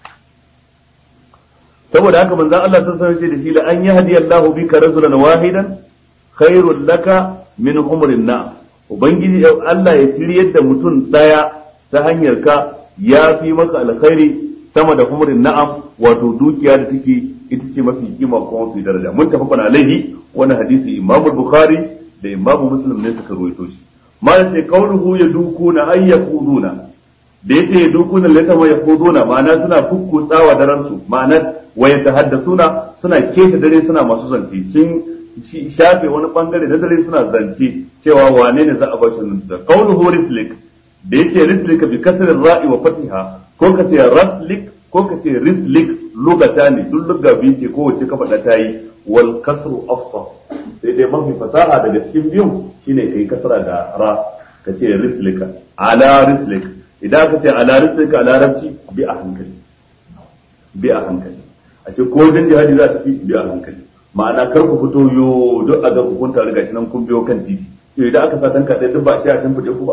saboda haka manzon Allah sun sanar da shi la an yahdi Allahu bika rajulan wahidan khairul laka min umrin na'am ubangiji Allah ya shiryar da mutum daya ta hanyar ka ya fi maka alkhairi sama da humrin na'am wato dukiya da take ita ce mafi kima kuma mafi daraja mun tafi kana alaihi wani hadisi Imam Bukhari da Imam Muslim ne suka ruwaito shi malam sai kauluhu ya dukuna ay yaquduna da yace ya dukuna lata ma yaquduna ma'ana suna fukkutsawa daren su ma'ana wa yatahaddathuna suna keta dare suna masu zance sun shafe wani bangare na dare suna zance cewa wane ne za a bashi nan da qawluhu rislik da yace rislik bi kasr ra'i wa fatiha ko ka ce raslik ko ka ce rislik lugata ne duk lugga biyu ce ko wace ka faɗa ta yi wal kasru afsah sai dai mafi fasaha daga cikin biyun shine kai kasra da ra ka ce rislika ala rislik idan ka ce ala rislika a larabci bi a hankali bi a hankali ashe ko dan jihadi za ta fi bi a hankali ma'ana kar ku fito yo duk a ga ku kun tare gashi nan kun biyo kan titi to idan aka sa tanka ɗaya duk ba shi a shimfiɗe ku ba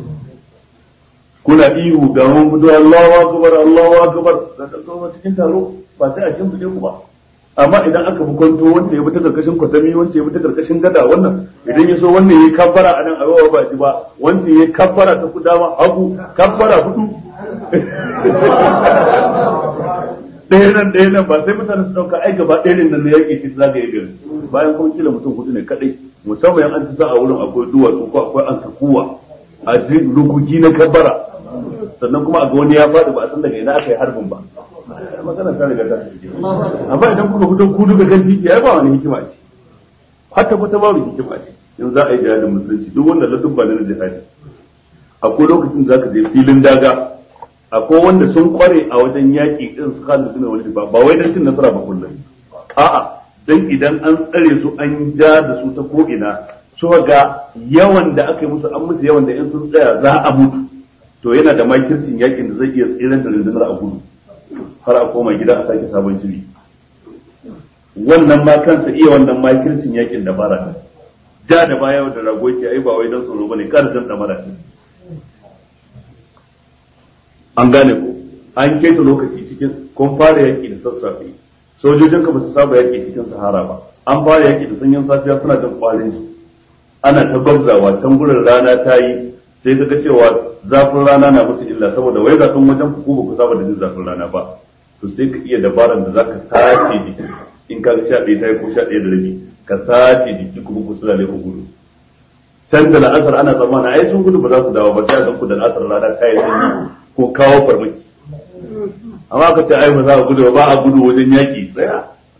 kuna ihu ga mun fito Allahu akbar Allahu akbar da kuma cikin taro ba sai a shimfiɗe ku ba amma idan aka bi kwanto wanda ya bi ta karkashin kwatami wanda ya bi ta karkashin gada wannan idan ya so wannan yayi kabbara a nan a rawa ba ji ba wanda yayi kabbara ta kudama hagu kabbara hudu ɗaya nan ɗaya nan ba sai mutane su ɗauka ai gaba ɗaya nan na yaƙi shi za ka yi gari bayan kuma kila mutum hudu ne kaɗai musamman an ci a wurin akwai duwatsu ko akwai an sakuwa a rugugi na kabbara sannan kuma a ga wani ya faɗi ba a san daga ina aka yi harbin ba magana ta riga ta amma idan kuka fito ku duka kan titi ai ba wani hikima ce hatta kwata babu hikima ce in za a yi jihadin musulunci duk wanda ladubba na jihadi akwai lokacin da zaka je filin daga akwai wanda sun kware a wajen yaƙi din su kan suna wani ba ba wai dan cin nasara ba kullum a'a dan idan an tsare su an ja da su ta ko'ina su ga yawan da aka yi musu an musu yawan da in sun tsaya za a mutu to yana da makircin yakin da zai iya tsirar da rundunar a gudu har a koma gida a sake sabon shiri wannan ma kansa iya wannan makircin yakin da bara ja da baya da rago ce ai ba wai dan tsoro bane kar dan damara an gane ko an keta lokaci cikin kun fara yaki da sassafe sojojin ka ba su saba yaki cikin sahara ba an fara yaki da sanyin safiya suna jin kwarin su ana ta gwabzawa can gurin rana ta yi sai ka ga cewa zafin rana na musu illa saboda wai zafin wajen ku ba ku saba da jin zafin rana ba to sai ka iya dabaran da zaka sace jiki in ka ga sha ɗaya ta yi ko sha ɗaya da rabi ka sace jiki kuma ku sulale ku gudu can da la'asar ana tsammana ai sun gudu ba za su dawo ba sai a ku da la'asar rana ta yi sanyi ko kawo farmaki amma ka ce ai ba za a gudu ba a gudu wajen yaƙi tsaya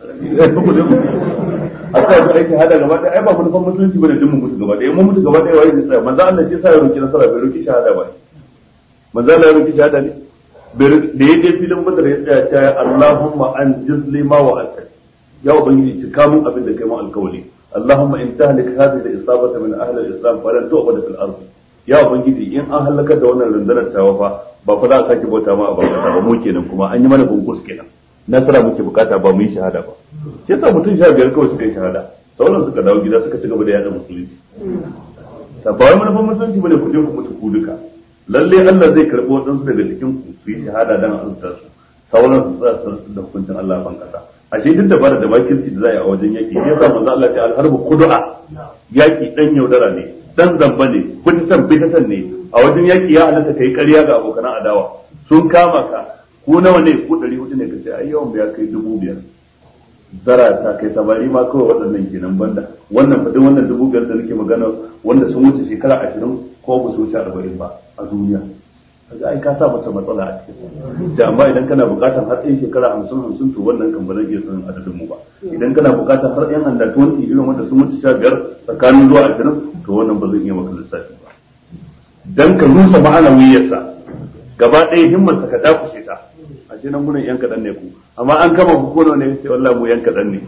a sa su aiki hada gaba ɗaya ai ba manufan musulunci bane din mu mutu gaba ɗaya mun mutu gaba ɗaya wai zai tsaya manzo Allah shi sa ya roki nasara bai roki shahada ba manzo Allah ya roki shahada ne da ya je filin badar ya tsaya ta Allahumma an jizli ma wa alka ya ubangiji cika mun abin da kai mun alkawali Allahumma in tahlik hadhihi al-isabata min ahli al-islam falan tu'bad fil ard ya ubangiji in an halaka da wannan rundunar tawa fa ba fa za a sake bauta ma a ba ba mu kenan kuma an yi mana bunkus kenan nasara muke bukata ba mu yi shahada ba sai sa mutum sha biyar kawai suka yi shahada sauran suka dawo gida suka ci gaba da yada musulunci ta ba wai manufan musulunci bane ku je ku mutu ku duka lalle Allah zai karɓi waɗansu daga cikin ku su yi shahada dan azurta su sauran su tsaya su da hukuncin Allah ban kasa ashe duk da bara da makirci da za a yi a wajen yaki ya sa manzo Allah ya alharbu kudu'a yaki dan yaudara ne dan zamba ne bitisan bitisan ne a wajen yaki ya halatta kai ƙarya ga abokan adawa sun kama ka ko nawa ne ko ɗari hudu ne ka ce ai yawan ya kai dubu biyar zara ta kai samari ma kawai waɗannan kenan banda wannan fadin wannan dubu biyar da nake magana wanda sun wuce shekara ashirin ko ba su wuce arba'in ba a duniya kaga ai ka sa masa matsala a cikin da amma idan kana buƙatar har ɗin shekara hamsin hamsin to wannan kan ba zan iya sanin adadin mu ba idan kana buƙatar har ɗan handa tuwanti irin wanda sun wuce sha biyar tsakanin zuwa ashirin to wannan ba zan iya maka lissafi ba dan ka rusa ma'anawiyarsa gaba ɗaya himmarsa ka dakushe ta a ce nan gurin yan kaɗan ne ku amma an kama ku kono ne sai wallahi mu yan kaɗan ne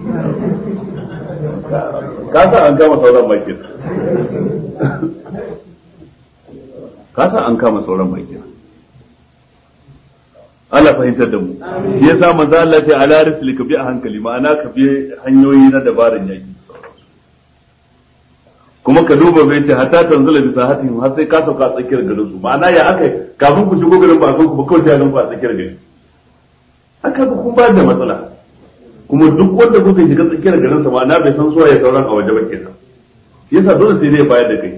ka sa an kama sauran bakin ka sa an kama sauran bakin Allah fahimtar da mu shi yasa manzo Allah ya ce ala risli ka bi a hankali ma'ana ka bi hanyoyi na dabaran yaki kuma ka duba bai ce hatta tanzula bisa hatihim har sai ka sauka a tsakiyar garin su ma'ana ya akai kafin ku shigo garin ba a ku ba kawai sai ku a tsakiyar garin haka ba kun ba da matsala kuma duk wanda kuka shiga tsakiyar garin sa ma'ana bai san suwaye sauran a waje ba kenan shi yasa dole sai zai bayar da kai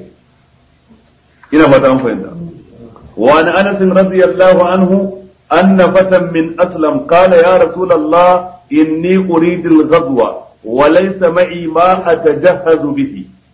ina ba ta an fahimta wa an anas radiyallahu anhu أن فتى من أسلم قال يا رسول الله إني أريد الغزو وليس معي ما أتجهز به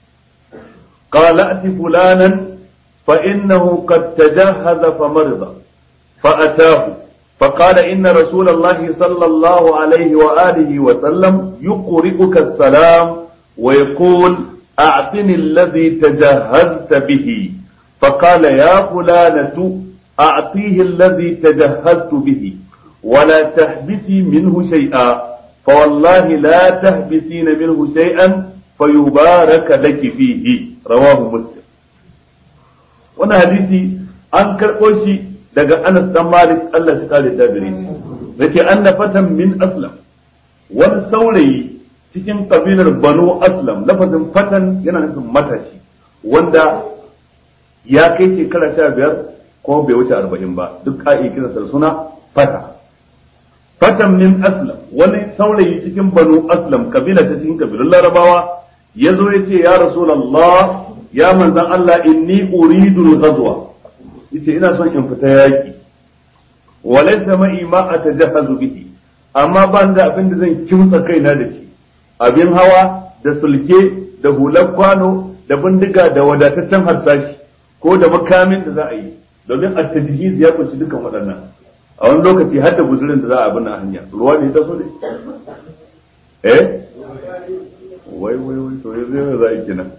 قال ائت فلانا فإنه قد تجهز فمرض فأتاه فقال إن رسول الله صلى الله عليه وآله وسلم يقرئك السلام ويقول أعطني الذي تجهزت به فقال يا فلانة أعطيه الذي تجهزت به ولا تحبسي منه شيئا فوالله لا تحبسين منه شيئا فيبارك لك فيه رواه مسلم wannan hadisi an karɓo shi daga Anas dan Malik Allah shi kare da gare shi yace anna fatan min aslam wani saurayi cikin kabilar Banu Aslam lafazin fatan yana nufin matashi wanda ya kai shekara sha biyar ko bai wuce arba'in ba duk a iya kiransa suna fata fatan min aslam wani saurayi cikin banu aslam kabila ta cikin kabilun larabawa ya zo ya ce ya rasulallah ya manzan Allah inni uridu ghazwa yace ina son in fita yaki walaysa ma'i ma atajahazu bihi amma ban da abin da zan kimtsa kaina da shi abin hawa da sulke da hular kwano da bindiga da wadataccen harsashi ko da makamin da za a yi domin a tajhiz ya kunshi dukan waɗannan a wani lokaci har da guzurin da za a abin a hanya ruwa ne ta so ne eh wai wai wai to yanzu yana za a yi kenan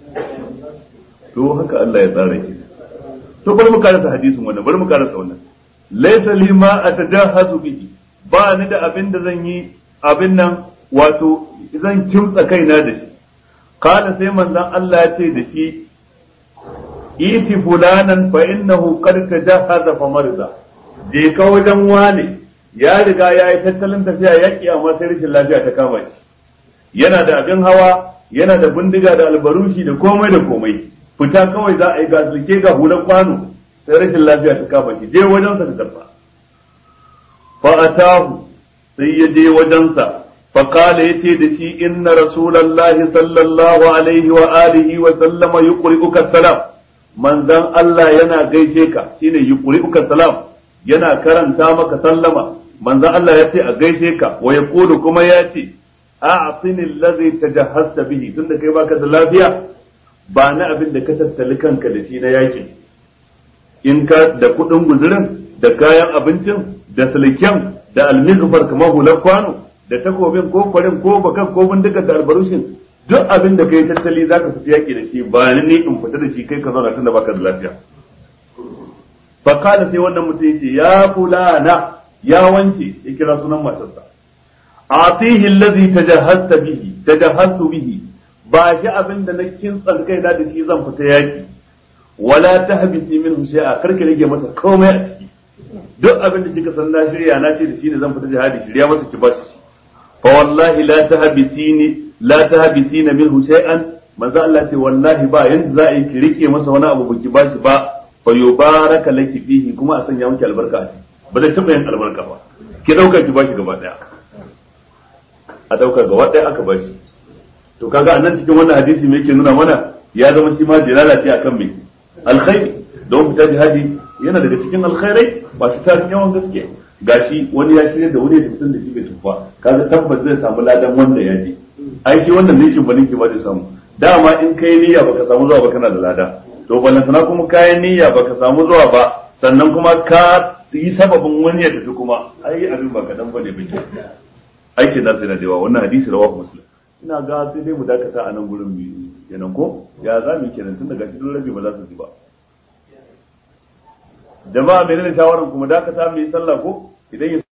to haka Allah ya tsara ki to bari mu karasa hadisin wannan bari mu karasa wannan laysa li ma atajahazu bihi ba ni da abin da zan yi abin nan wato zan kimtsa kaina da shi kana sai manzon Allah ya ce da shi iti fulanan fa innahu qad tajahaza fa marza je ka wajen wane ya riga ya yi tattalin tafiya yaki amma sai rashin lafiya ta kama shi yana da abin hawa yana da bindiga da albarushi da komai da komai fita kawai za a yi gasulke ga hulan kwano sai rashin lafiya ta kama shi je wajen sa ka karfa fa atahu sai ya je wajen sa fa kala yace da shi inna rasulullahi sallallahu alaihi wa alihi wa sallama yuqri'uka salam manzon Allah yana gaishe ka shine yuqri'uka salam yana karanta maka sallama manzon Allah ya ce a gaishe ka wa yaqulu kuma ya ce a'tini allazi tajahhasta bihi tunda kai baka da lafiya ba na abin da ka tattali kanka da shi na yakin in ka da kudin guzurin da kayan abincin da silken da almizfar kamar hular kwano da takobin ko kwarin ko bakan ko bindigar da albarushin duk abin da kai tattali zaka fita yaki da shi ba ni in fita da shi kai ka zauna tunda baka da lafiya fa kana sai wannan mutum yace ya fulana ya wanke ya kira sunan matarsa atihi allazi tajahhasta bihi tajahhastu bihi ba shi abin da na kintsan kai da shi zan fita yaki wala tahbisi minhu shay'a karka rage masa komai a ciki duk abin da kika san na shirya na ce da shi ne zan fita jihadi shirya masa ki bashi shi fa wallahi la tahbisini la tahbisina minhu shay'an manzo Allah ce wallahi ba yanda za a yi ki rike masa wani abu baki bashi ba fa yubaraka laki fihi kuma a sanya miki albarka a ciki ba zai taba yin albarka ba ki dauka ki bashi gaba daya a dauka gaba daya aka bashi to kaga anan cikin wannan hadisi me yake nuna mana ya zama shi ma dilala ce akan me alkhairi don fita jihadi yana daga cikin alkhairai masu tarin yawan gaske gashi wani ya shirya da wani da fitin da shi bai tufa kaga tabbas zai samu ladan wanda ya je ai shi wannan ninkin ba ninkin ba zai samu dama in kai niyya baka samu zuwa ba kana da lada to balantana kuma kayan niyya baka samu zuwa ba sannan kuma ka yi sababin wani ya tafi kuma ai abin ba kadan bane bai aikin nasu yana da yawa wannan hadisi rawahu muslim ina ga sai dai mu dakata a nan gurin mu kenan ko ya za mu kenan tun daga cikin rabi ba za su ji ba jama'a menene shawaran kuma dakata mu yi sallah ko idan ya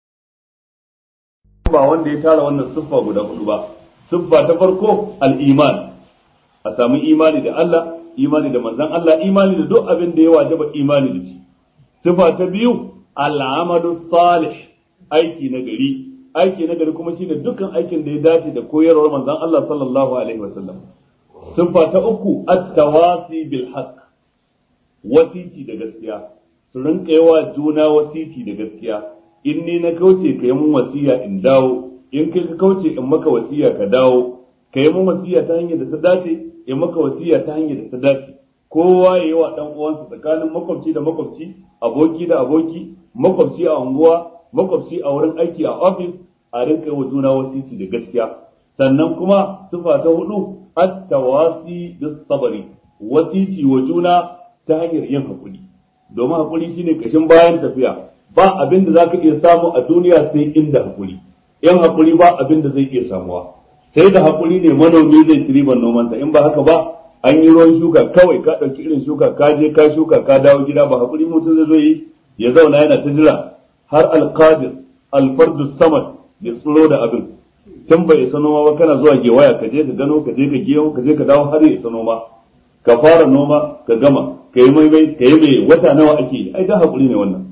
ba wanda ya tara wannan siffa guda hudu ba siffa ta farko al-iman a samu imani da Allah imani da manzon Allah imani da duk abin da ya wajaba imani da shi siffa ta biyu al-amalu salih aiki na gari aiki na gari kuma shine dukkan aikin da ya dace da koyarwar manzon Allah sallallahu alaihi wasallam siffa ta uku at-tawasi bil haqq wasiti da gaskiya su rinka yawa juna wasiti da gaskiya in ni na kauce ka yi mun wasiya in dawo in kai ka kauce in maka wasiya ka dawo ka yi mun wasiya ta hanyar da ta dace in maka wasiya ta hanyar da ta dace kowa ya yi wa dan uwansa tsakanin makwabci da makwabci aboki da aboki makwabci a unguwa makwabci a wurin aiki a ofis a rinka yi wa juna wasiti da gaskiya sannan kuma sifa ta hudu at-tawasi bis sabari wasiti wa juna ta hanyar yin hakuri domin hakuri shine kashin bayan tafiya ba abin da zaka iya samu a duniya sai inda hakuri yan hakuri ba abin da zai iya samuwa sai da hakuri ne manomi zai ci riban nomansa in ba haka ba an yi ruwan shuka kawai ka ɗauki irin shuka ka je ka shuka ka dawo gida ba hakuri mutum zai zo yi ya zauna yana ta jira har alqadir alfardu samad ya tsiro da abin tun bai isa noma ba kana zuwa gewaya ka je ka gano ka je ka giyo ka je ka dawo har ya isa noma ka fara noma ka gama ka yi maimai ka yi mai wata nawa ake yi ai da hakuri ne wannan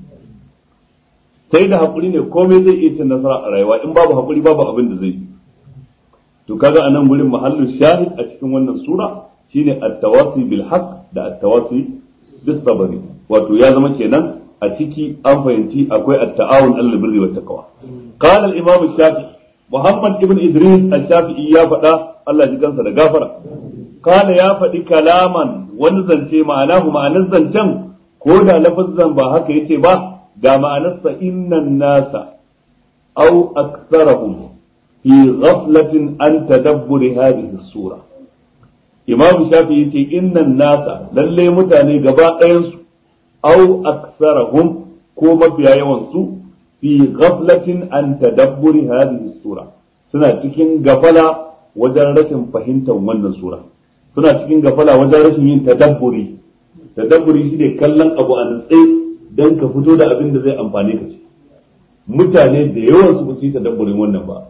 sai da hakuri ne komai zai iya cin nasara a rayuwa in babu hakuri babu abin da zai yi to kaga anan gurin mahallu shahid a cikin wannan sura shine at-tawasi bil haqq da at-tawasi bis sabri wato ya zama kenan a ciki an fahimci akwai at-ta'awun alal birri wat taqwa qala al-imam shafi'i muhammad ibn idris al-shafi'i ya faɗa Allah ji kansa da gafara kana ya faɗi kalaman wani zance ma'anahu ma'anar zancen ko da lafazan ba haka yace ba ga ma'anarsa innan nasa au aktsarahum fi ghaflatin an tadabburi hadhihi sura imam shafi yace innan nasa lalle mutane gaba ɗayan su au aktsarahum ko mafiya yawan su fi ghaflatin an tadabburi hadhihi sura suna cikin gafala wajen rashin fahimtar wannan sura suna cikin gafala wajen rashin yin tadabburi tadabburi shine kallon abu a nutse dan ka fito da abin da zai amfane ka ce mutane da yawan su ba su yi tadabburin wannan ba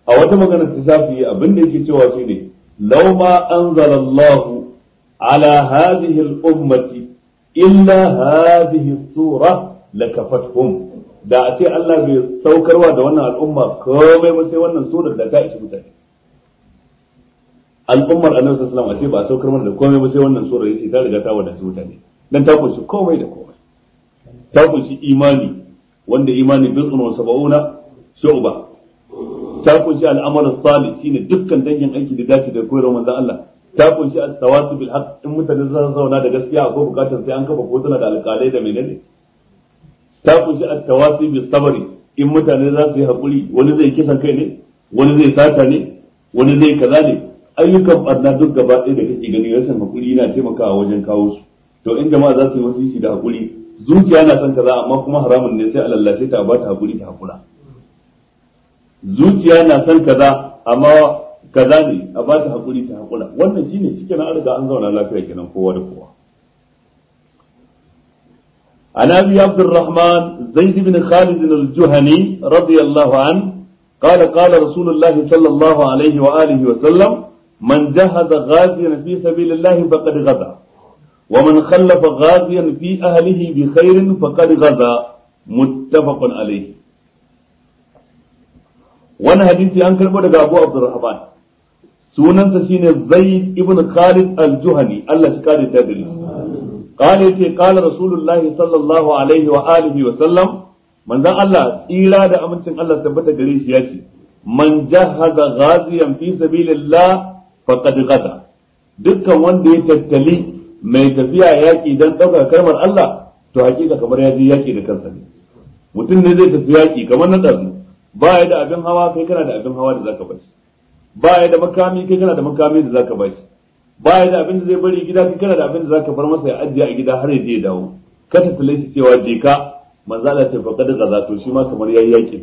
a wata magana ta shafi abin da yake cewa shine law ma anzalallahu ala hadhihi al-ummati illa hadhihi sura lakafathum da a ce Allah bai saukarwa da wannan al'umma komai ba sai wannan surar da ta ishi mutane al'ummar annabi sallallahu alaihi wasallam a ce ba a saukar mana da komai ba sai wannan surar yace ta riga ta wadace mutane dan ta kunshi komai da komai ta kunshi imani wanda imani bid'un wa sab'una shu'ba ta kunshi al'amal salih shine dukkan dangin aiki da dace da koyarwar manzon Allah ta kunshi as-sawatu bil haqq in mutane za su zauna da gaskiya akwai bukatar sai an kafa kotuna da alƙalai da menene ta kunshi at-tawasi bis sabri in mutane za su yi hakuri wani zai kisan kai ne wani zai sata ne wani zai kaza ne ayyukan barna duk gaba ɗaya da kake gani rashin hakuri yana taimakawa wajen kawo su to in jama'a za su yi wasu shi da hakuri zuciya na son kaza amma kuma haramun ne sai a lallashe ta a ba ta hakuri ta hakura zuciya na son kaza amma kaza ne a ba ta hakuri ta hakura wannan shine cikin an riga an zauna lafiya kenan kowa da kowa عن ابي عبد الرحمن زيد بن خالد الجهني رضي الله عنه قال قال رسول الله صلى الله عليه واله وسلم من جهز غازيا في سبيل الله فقد غزا ومن خلف غازيا في اهله بخير فقد غزا متفق عليه wani hadisi an karbo daga Abu Abdurrahman sunansa shine Zaid ibn Khalid al-Juhani Allah shi kare ta gare shi قال يتي قال رسول الله صلى الله عليه وآله وسلم من ذا الله إلا دا أمنتن الله ثبت قريش ياتي من جهز غازيا في سبيل الله فقد غدا dukkan wanda ya tattali mai tafiya yaƙi don ɗaukar kalmar Allah to hakika kamar ya je yaƙi da kansa ne mutum ne zai tafi yaƙi kamar na ɗazu ba ya da abin hawa kai kana da abin hawa da zaka bashi ba ya da makami kai kana da makami da zaka bashi baya da abin da zai bari gida kai kana da abin da zaka bar masa ya ajiye a gida har ya je ya dawo ka tattale shi cewa je ka manzo Allah ta faqad gaza to shi ma kamar yayi yaki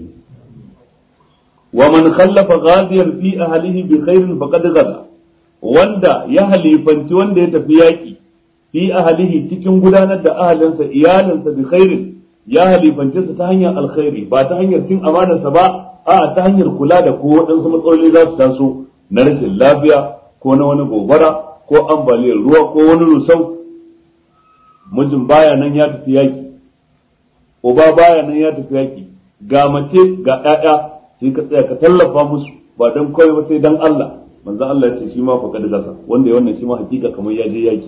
wa man khallafa ghadiyan fi ahlihi bi khairin faqad gaza wanda ya halifanci wanda ya tafi yaki fi ahlihi cikin gudanar da ahalinsa iyalinsa bi khairin ya halifance su ta hanyar alkhairi ba ta hanyar cin amanarsa ba a ta hanyar kula da ko waɗansu matsaloli za su taso na rashin lafiya ko na wani gobara ko ambaliyar ruwa ko wani rusau mijin baya nan ya tafi yaki uba baya nan ya tafi yaki ga mace ga ƴaƴa sai ka tsaya ka tallafa musu ba dan kawai ba sai dan Allah manzo Allah ya ce shi ma fa kada gasa wanda ya wannan shi ma hakika kamar ya je yaki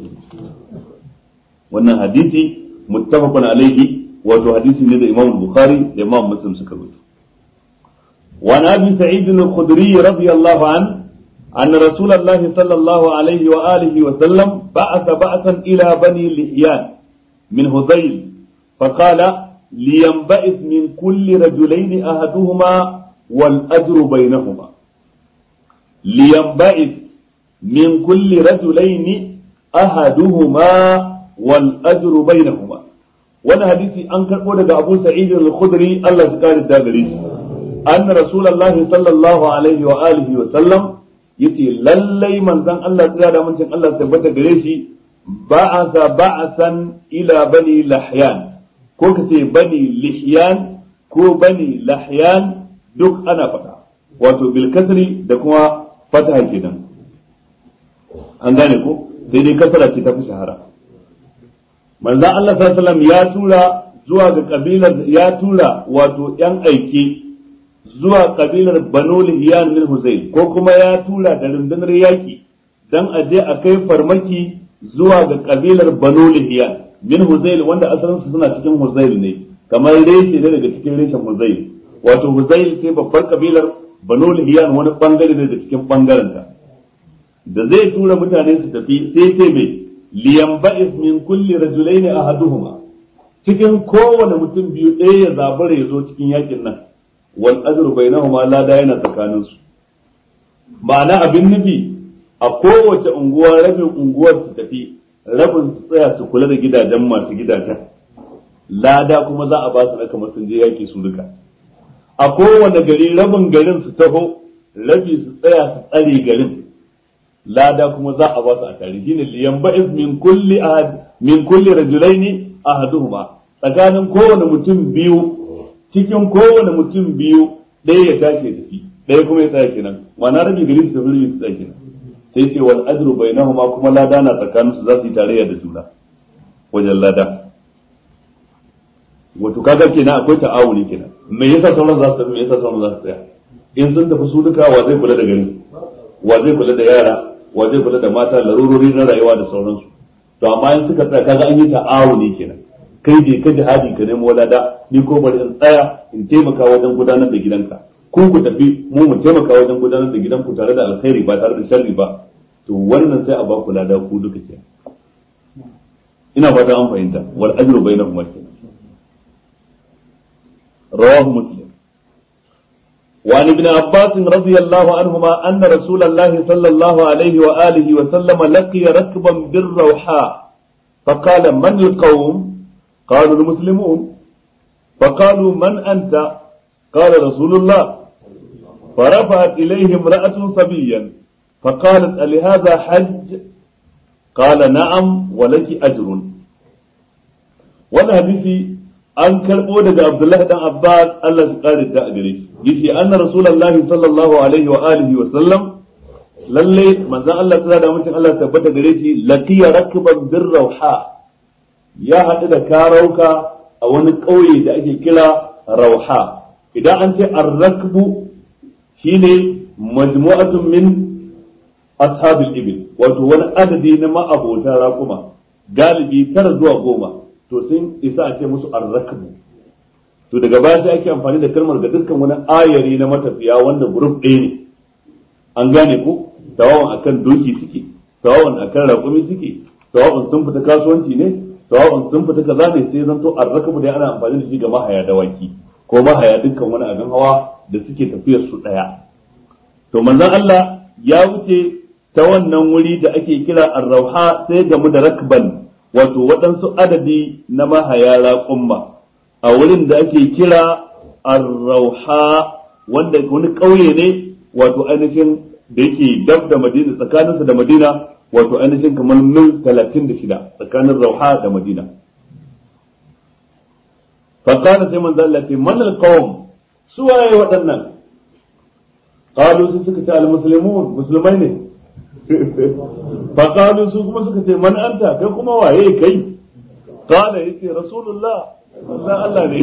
wannan hadisi muttafaqun alaihi wato hadisi ne da Imam Bukhari da Imam Muslim suka rubuta وعن ابي سعيد الخدري رضي الله عنه أن رسول الله صلى الله عليه وآله وسلم بعث بعثا إلى بني لحيان من هذيل فقال لينبئث من كل رجلين أحدهما والأجر بينهما لينبئث من كل رجلين أحدهما والأجر بينهما وانا حديثي أنكر قولة أبو سعيد الخدري الله سكار الدابريش أن رسول الله صلى الله عليه وآله وسلم yace lallai manzon Allah tsira da mutum Allah tabbata gare shi ba'asa ba'san ila bani lahyan ko kace bani lihyan ko bani lahyan duk ana faɗa wato bil kasri da kuma fataha kenan an gane ko sai dai kasara ce ta fi shahara manzon Allah sallallahu alaihi wasallam ya tura zuwa ga kabilar ya tura wato yan aiki zuwa kabilar Banu Lihiyan min Huzayl ko kuma ya tura da rundunar yaki dan a je a kai farmaki zuwa ga kabilar Banu Lihiyan min Huzayl wanda asalin su suna cikin Huzayl ne kamar reshe ne daga cikin reshen Huzayl wato Huzayl sai babbar kabilar Banu Lihiyan wani bangare ne daga cikin bangaren ta da zai tura mutane su tafi sai ce mai liyamba'is min kulli rajulaini ahaduhuma cikin kowane mutum biyu ɗaya ya zabara ya zo cikin yakin nan wal ajru bainahuma la da yana tsakanin su ma'ana abin nufi a kowace unguwa rabin unguwar su tafi rabin su tsaya su kula da gidajen masu gidajen lada kuma za a ba su na kamar sun je yaki su duka a kowane gari rabin garin su taho rabi su tsaya su tsare garin lada kuma za a ba su a tare shine liyan ba'is min kulli ahad min kulli rajulaini ahaduhuma tsakanin kowane mutum biyu cikin kowane mutum biyu ɗaya ya tashi tafi ɗaya kuma ya tsaya kenan ma'ana rabi gari su tafi rabi su tsaya kenan sai ce wal ajru bainahuma kuma lada na tsakanin su za su yi tarayya da juna wajen lada wato kaga kenan akwai ta'awuni kenan me yasa sauran za su tafi me yasa sauran za su tsaya in sun tafi su duka wa zai kula da gari wa zai kula da yara wa zai kula da mata larurori na rayuwa da sauransu to amma in suka tsaya kaga an yi ta'awuni kenan kai je ka jihadi ka nemo lada ni ko bari in tsaya in taimaka wajen gudanar da gidanka ku ku tafi mu mu taimaka wajen gudanar da gidanku tare da alkhairi ba tare da sharri ba to wannan sai a ba ku lada ku duka kenan ina fata an fahimta wal ajru bainahuma kenan rawahu muslim وعن ابن عباس رضي الله عنهما أن رسول الله صلى الله عليه وآله وسلم لقي ركبا بالروحاء فقال من القوم قالوا المسلمون فقالوا من أنت قال رسول الله فرفعت إليه امرأة صبيا فقالت ألهذا حج قال نعم ولك أجر وانا حديثي an karɓo daga Abdullahi dan Abbas Allah su kare da a gare shi yace anna rasulullahi sallallahu alaihi wa alihi wa sallam lalle manzon Allah tsara da mutum Allah tabbata gare shi laqiya rakban bir rauha ya haɗu da karauka a wani ƙauye da ake kira rauha idan an ce ar-rakbu shine majmu'atun min ashabil ibil wato wani adadi na ma'abota raƙuma galibi tara zuwa goma to sun isa a ce musu arrakbu to daga baya sai ake amfani da kalmar ga dukkan wani ayari na matafiya wanda group ɗaya ne an gane ko tawawan akan doki suke tawawan akan raƙumi suke tawawan sun fita kasuwanci ne tawawan sun fita kaza ne sai zanto arrakbu dai ana amfani da shi ga mahaya dawaki ko mahaya dukkan wani abin hawa da suke tafiyar su ɗaya to manzon Allah ya wuce ta wannan wuri da ake kira arrauha sai gamu da rakban wato waɗansu adadi na mahaya raƙumma a wurin da ake kira arrauha wanda wani ƙauye ne wato ainihin da yake dab da madina tsakaninsa da madina wato ainihin kamar mil talatin da shida tsakanin rauha da madina fakana sai manzo Allah ce man alqawm su waye waɗannan qalu su suka ce almuslimun musulmai ne فقالوا su kuma suka ce man anta kai kuma waye kai qala yace rasulullah manzon Allah ne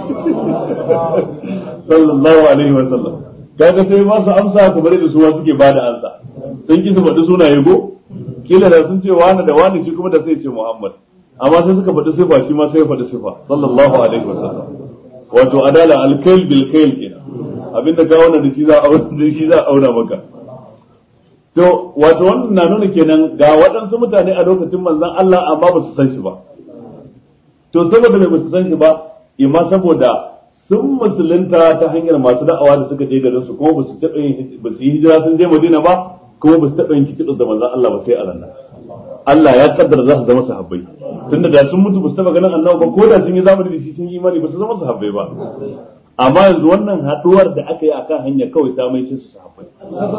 sallallahu alaihi wa sallam kaga sai ba su amsa kamar da su suke ba da amsa sun ki su faɗi sunaye go kila da sun ce wani da wani shi kuma da sai ce Muhammad amma sai suka faɗi sifa shi ma sai ya faɗi sifa sallallahu alaihi wa sallam wato adala alkail bil kail kenan abinda ka wannan da shi za a da shi za a auna maka To, wato wannan na nuna kenan ga waɗansu mutane a lokacin manzon Allah amma ba su san shi ba. To, saboda mai ba su san shi ba, imma saboda sun musulunta ta hanyar masu da'awa da suka je garin su kuma ba su taɓa yin ba su yi hijira sun je Madina ba, kuma ba su taɓa yin kicin da manzon Allah ba sai a ranar. Allah ya kaddara za su zama sahabbai. Tunda da sun mutu ba su taɓa ganin annabi ba ko da sun yi zamani da shi sun yi imani ba su zama sahabbai ba. Amma yanzu wannan haɗuwar da aka yi akan hanya kawai ta mai su sahabbai.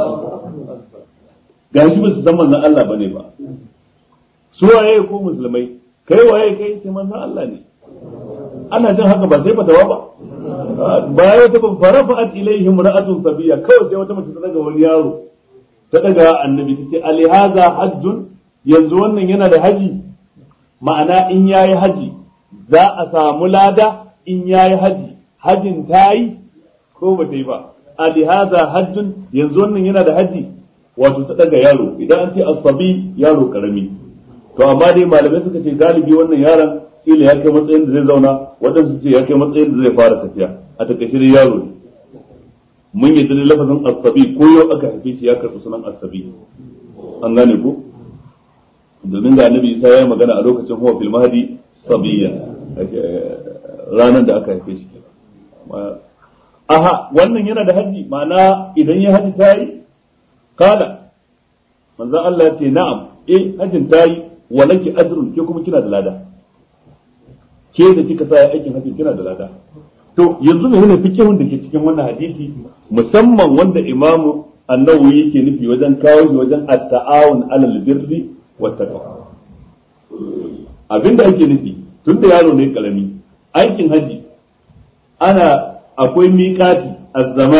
gashi ba su san manzon Allah bane ba su waye ko musulmai kai waye kai sai manzon Allah ne ana jin haka ba sai fatawa ba baya ta ban farafa'at ilaihim ra'atun sabiya kawai sai wata mace ta daga wani yaro ta daga annabi ta ce alihaza hajjun yanzu wannan yana da haji ma'ana in yayi haji za a samu lada in yayi haji hajin ta yi ko ba ta yi ba alihaza hajjun yanzu wannan yana da haji wato ta daga yaro idan an ce asabi yaro karami to amma dai malamai suka ce galibi wannan yaron kila ya kai matsayin da zai zauna waɗansu ce ya kai matsayin da zai fara tafiya a takaice dai yaro ne mun yi dalilin lafazin asabi ko yau aka haife shi ya karɓi sunan asabi an gane ko domin da annabi isa ya yi magana a lokacin huwa fil mahdi sabiyya ranar da aka haife shi aha wannan yana da haji ma'ana idan ya haji ta yi kala manzon Allah ya ce na'am eh hajjin tayi wa laki ajrun ke kuma kina da lada ke da kika sa aikin hajji kina da lada to yanzu ne ne fikihun da ke cikin wannan hadisi musamman wanda imamu annawi yake nufi wajen kawo shi wajen at-ta'awun 'alal birri wat taqwa abinda ake nufi tun da yaro ne karami aikin hajji ana akwai miƙati a zamani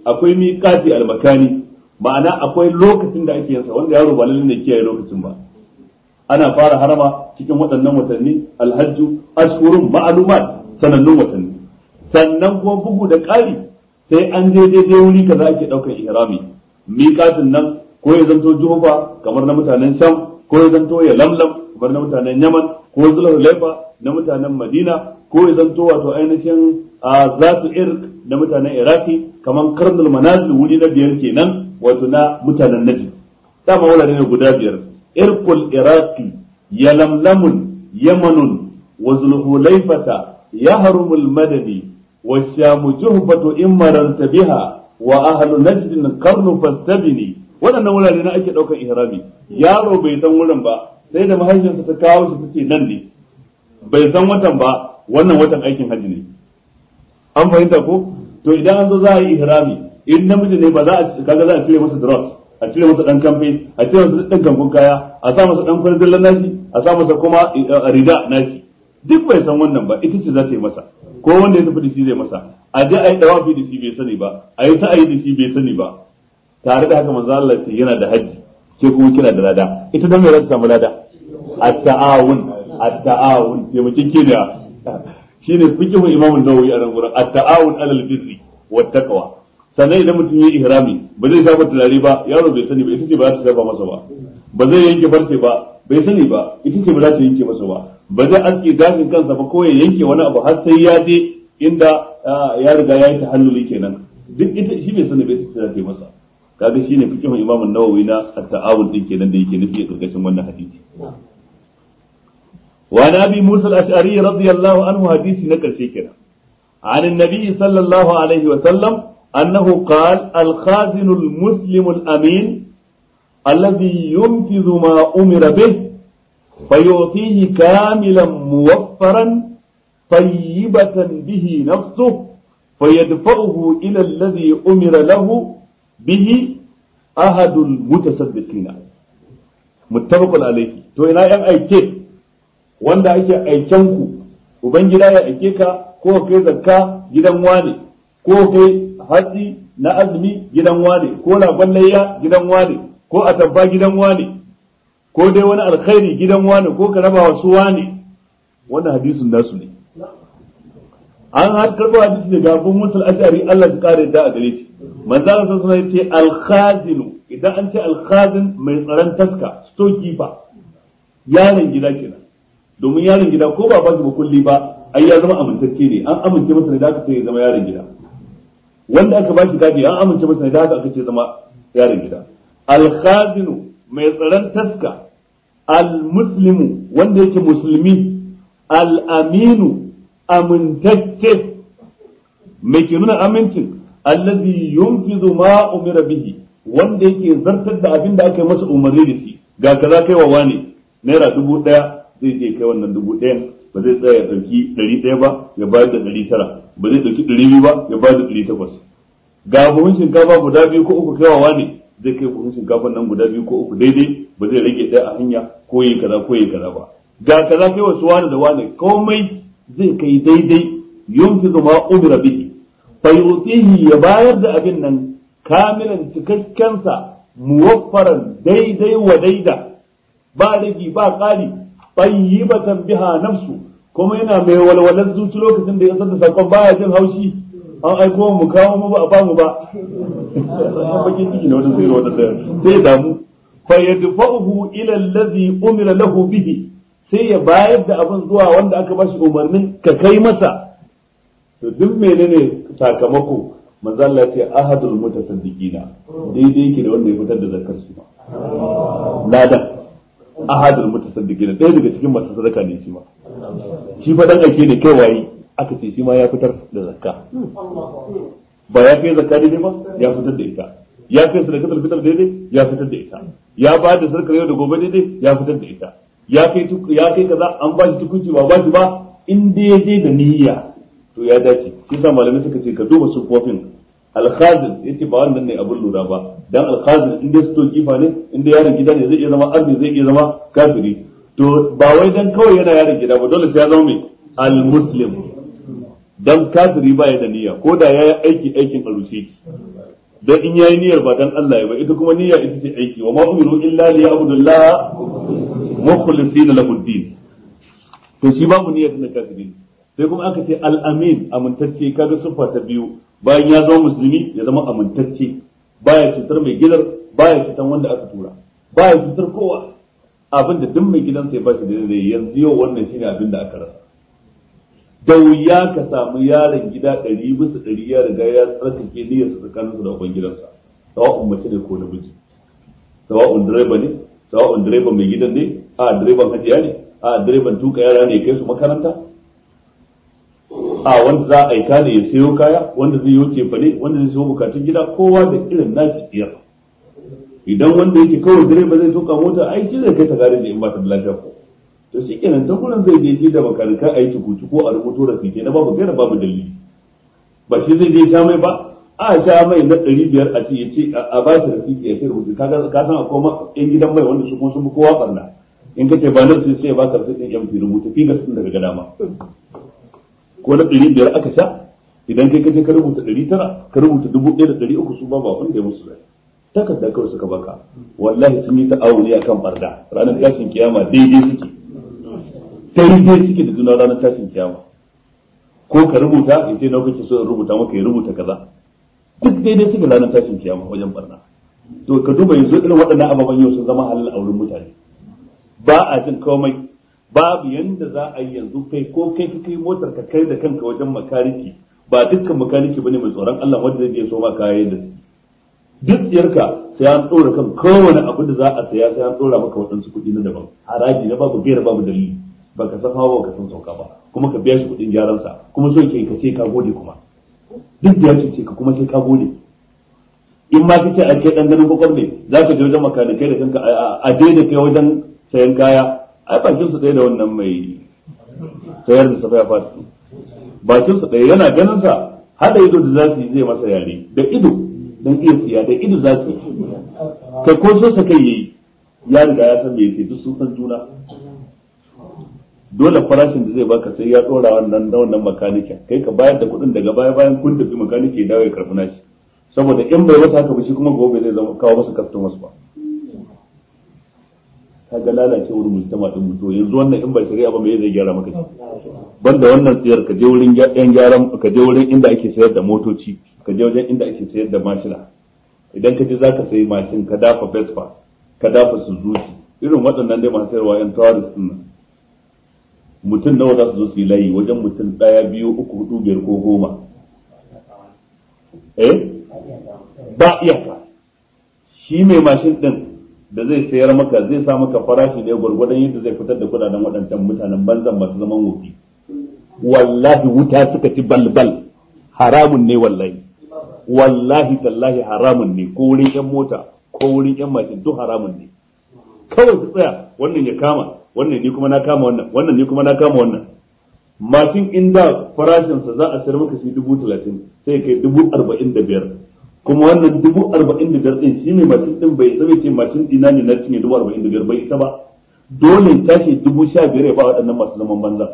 akwai miqati al-makani ma'ana akwai lokacin da ake yansa wanda yaro ba lalle ne kiyaye lokacin ba ana fara harama cikin waɗannan watanni alhajju ashhurun ma'lumat sanannun watanni sannan kuma bugu da ƙari sai an je daidai wuri kaza ake ɗaukar ihrami miƙatin nan ko ya zanto juhufa kamar na mutanen sham ko ya zanto ya lamlam kamar na mutanen yaman ko zulhulaifa na mutanen madina ko ya zanto wato ainihin a zatu irk na mutanen iraki kamar karnul manazil wuri na biyar kenan wato na mutanen najd dama wurare ne guda biyar irkul iraqi yalamlamun yamanun wa zulhulaifata yahrumul madani والشام جهبة إن مررت بها وأهل نجد قرن فاستبني waɗannan wurare na ake ɗaukar ihrami yaro bai san wurin ba sai da mahaifiyarsa ta kawo shi tace nan ne bai san watan ba wannan watan aikin hajji ne an fahimta ko to idan an zo za a yi ihrami in namiji ne ba za a kaga za a cire masa dress a cire masa dan kamfe a cire masa dan kankun kaya a sa masa dan kwarzillan nashi a sa masa kuma rida nashi duk bai san wannan ba ita ce za ta yi masa ko wanda ya tafi da shi zai masa a je a yi dawafi da shi bai sani ba a yi sa'ayi da shi bai sani ba tare da haka manzo Allah ce yana da haji sai kuma kina da lada ita dan me za ta samu lada at-ta'awun at-ta'awun taimakin ke da shine fiqhu imamu nawawi a nan gurin at-ta'awun alal birri wat taqwa sannan idan mutum ya ihrami ba zai shafa turare ba yaro bai sani ba ita ce ba za ta shafa masa ba ba zai yanke farce ba bai sani ba ita ce ba za ta yanke masa ba ba zai aske gashin kansa ba ko ya yanke wani abu har sai ya je inda ya riga ya yi tahalluli kenan duk ita shi bai sani bai ta za ta yi masa kaga shine fikihun Imam Nawawi na at-ta'awun din kenan da yake nufi a karkashin wannan hadisi wa nabi Musa al-Ash'ari radiyallahu anhu hadisi na karshe kenan عن النبي صلى الله عليه وسلم أنه قال الخازن المسلم الأمين الذي ينفذ ما أمر به فيعطيه كاملا موفرا طيبة به نفسه فيدفعه إلى الذي أمر له به أحد المتصدقين متفق عليه to ina yan aike wanda ake aikenku ubangida ya aike ka ko kai zakka gidan wane ko kai hatsi na azumi gidan wane ko ragon layya gidan wane ko atabba gidan wane ko dai wani alkhairi gidan wane ko ka raba wasu wane wannan hadisin nasu ne an har karɓo hadisi daga abun musul ashari Allah ya kare da a gare shi manzo Allah sallallahu alaihi wasallam yace al-khazin idan an ce al-khazin mai tsaron taska storekeeper yaron gida kenan domin yaron gida ko ba ba shi kulli ba ai ya zama amintacce ne an amince masa ne da aka ce ya zama yaron gida wanda aka ba shi gadi an amince masa ne da aka ce zama yaron gida al-khazin mai tsaron taska al-muslimu wanda yake musulmi al-aminu amintacce mai ke nuna amincin allazi yunfizu ma umira bihi wanda yake zartar da abin da aka yi masa umarni da shi ga kaza kai wa wani naira dubu daya zai je kai wannan dubu ɗayan ba zai tsaya ya ɗauki ɗari ɗaya ba ya bayar da ɗari tara ba zai ɗauki ɗari biyu ba ya bayar da ɗari takwas ga buhun shinkafa guda biyu ko uku kai wa wani zai kai buhun shinkafa nan guda biyu ko uku daidai ba zai rage ɗaya a hanya ko yi kaza ko yi kaza ba ga kaza kai wasu wani da wani komai zai kai daidai yunfizu ma umira bihi fa yutihi ya bayar da abin nan kamilan cikakkensa muwaffaran daidai wa daida ba rigi ba ƙari tayyibatan biha nafsu kuma yana mai walwalar zuci lokacin da ya san da sakon baya jin haushi an aiko mu kawo mu ba a bamu ba bakin ciki ne wannan sai wannan sai damu fa yadfa'uhu ila allazi umira lahu bihi sai ya bayar da abin zuwa wanda aka bashi umarnin ka kai masa to duk menene sakamako manzo Allah ce ahadul mutasaddiqina daidai yake da wanda ya fitar da zakar su ladan ahadul mutasaddiqina ɗaya daga cikin masu sadaka ne shi ma shi fa dan ake ne kai waye aka ce shi ma ya fitar da zakka ba ya kai zakka daidai ba ya fitar da ita ya kai sadakatul fitr daidai ya fitar da ita ya ba da sarkar yau da gobe daidai ya fitar da ita ya kai ya kai kaza an ba shi tukunci ba ba shi ba in daidai da niyya to ya dace shi sa malamai suka ce ka duba sufofin alkhazin yace ba wannan ne abin lura ba dan alkhazin in dai sto kifa ne in dai yaron gida ne zai iya zama arni zai iya zama kafiri to ba wai dan kawai yana yaron gida ba dole sai ya zama mai almuslim dan kafiri ba ya da niyya ko da ya yi aiki aikin alushe dan in yayi niyyar ba dan Allah ya ba ita kuma niyya ita ce aiki wa ma umiru illa li ya'budullaha mukhlisina lahu din to shi babu niyyar na kafiri sai kuma aka ce al-amin amintacce kaga siffa ta biyu bayan ya zama musulmi ya zama amintacce baya cutar mai gidar baya cutar wanda aka tura baya cutar kowa abin da duk mai gidansa ya ba shi da yanzu yau wannan shine abin da aka rasa da wuya ka samu yaron gida ɗari bisa ɗari ya riga ya tsarkake niyyarsa tsakaninsa da uban gidansa sawa'un mace ne ko namiji sawa'un direba ne sawa'un direban mai gidan ne a direban hajiya ne a direban tuka yara ne kai su makaranta a wanda za a aika ne ya sayo kaya wanda zai yi cefa ne wanda zai sayo bukatun gida kowa da irin nashi tsiyar idan wanda yake kawai direba zai tuka mota ai shi zai kai ta garin da in ba ta da lafiya ko to shi kenan ta gurin zai je shi da makanikai a yi tukuci ko a rubuto rasike na babu gaira babu dalili ba shi zai je sha mai ba a sha mai na ɗari biyar a ce ya ce a ba shi rasike ya kai rubutu ka san akwai ma yan gidan mai wanda su kuma sun fi kowa barna in ka ce ba nan sai ya baka rasikin yan fi rubuta fi ga sun daga gada ma ko na ɗari biyar aka sha idan kai kaje ka rubuta ɗari tara ka rubuta dubu ɗaya da ɗari uku su ba ba wanda ya musu zai takarda kawai suka baka wallahi sun yi ta'awuni akan barda ranar tashin kiyama daidai suke daidai suke da juna ranar tashin kiyama ko ka rubuta in ce na kake so in rubuta maka ya rubuta kaza duk daidai suke ranar tashin kiyama wajen barna to ka duba yanzu irin waɗannan ababen yau sun zama halal a wurin mutane ba a jin komai babu yanda za a yi yanzu kai ko kai ka kai motar ka kai da kanka wajen makaniki ba dukkan makaniki bane mai tsoron Allah wanda zai je so ma kayan da duk tsiyarka sai an tsora kan kowane abu da za a saya sai an tsora maka waɗansu kuɗi na daban haraji na babu gaira babu dalili baka san hawa baka san sauka ba kuma ka biya shi kuɗin gyaran sa kuma so ke ka ce ka gode kuma duk da ya ce ka kuma sai ka gode in ma kace a kai dan ganin kokon ne zaka je wajen makanikai da kanka a je da kai wajen sayan kaya ai bakin su ɗaya da wannan mai sayar da safa ya fata bakin su ɗaya yana ganin sa hada ido da za su yi zai masa yare da ido dan iya siya da ido za su yi kai ko so sa kai yayi ya riga ya san me yake duk sun san juna dole farashin da zai baka sai ya dora wannan da wannan makanikin kai ka bayar da kuɗin daga baya bayan kun tafi makaniki ya dawo ya karɓi nashi saboda in bai masa haka ba shi kuma gobe zai zama kawo masa customers ba kaga lalacewar mujtama din mutu yanzu wannan in ba shari'a ba me zai gyara maka shi banda wannan tsiyar ka je wurin yan gyaran ka je wurin inda ake sayar da motoci ka je wajen inda ake sayar da mashina idan ka je zaka sayi mashin ka dafa Vespa ka dafa Suzuki irin waɗannan dai masu sayarwa yan tourist din nan mutum nawa za su zo su yi layi wajen mutum ɗaya biyu uku hudu biyar ko goma eh ba iyaka shi mai mashin din da zai sayar maka zai sa maka farashi ne gwargwadon yadda zai fitar da kudaden waɗancan mutanen banzan masu zaman wofi wallahi wuta suka ci balbal haramun ne wallahi wallahi tallahi haramun ne ko wurin yan mota ko wurin yan mashin duk haramun ne kawai su tsaya wannan ya kama wannan ni kuma na kama wannan wannan ni kuma na kama wannan mashin inda farashinsa za a sayar maka shi dubu talatin sai kai dubu arba'in da biyar kuma wannan dubu arba'in da biyar ɗin shi ne mashin ɗin bai isa ce mashin ɗina ne na cinye dubu arba'in da biyar bai isa ba dole tashi dubu sha biyar ya ba waɗannan masu zaman banza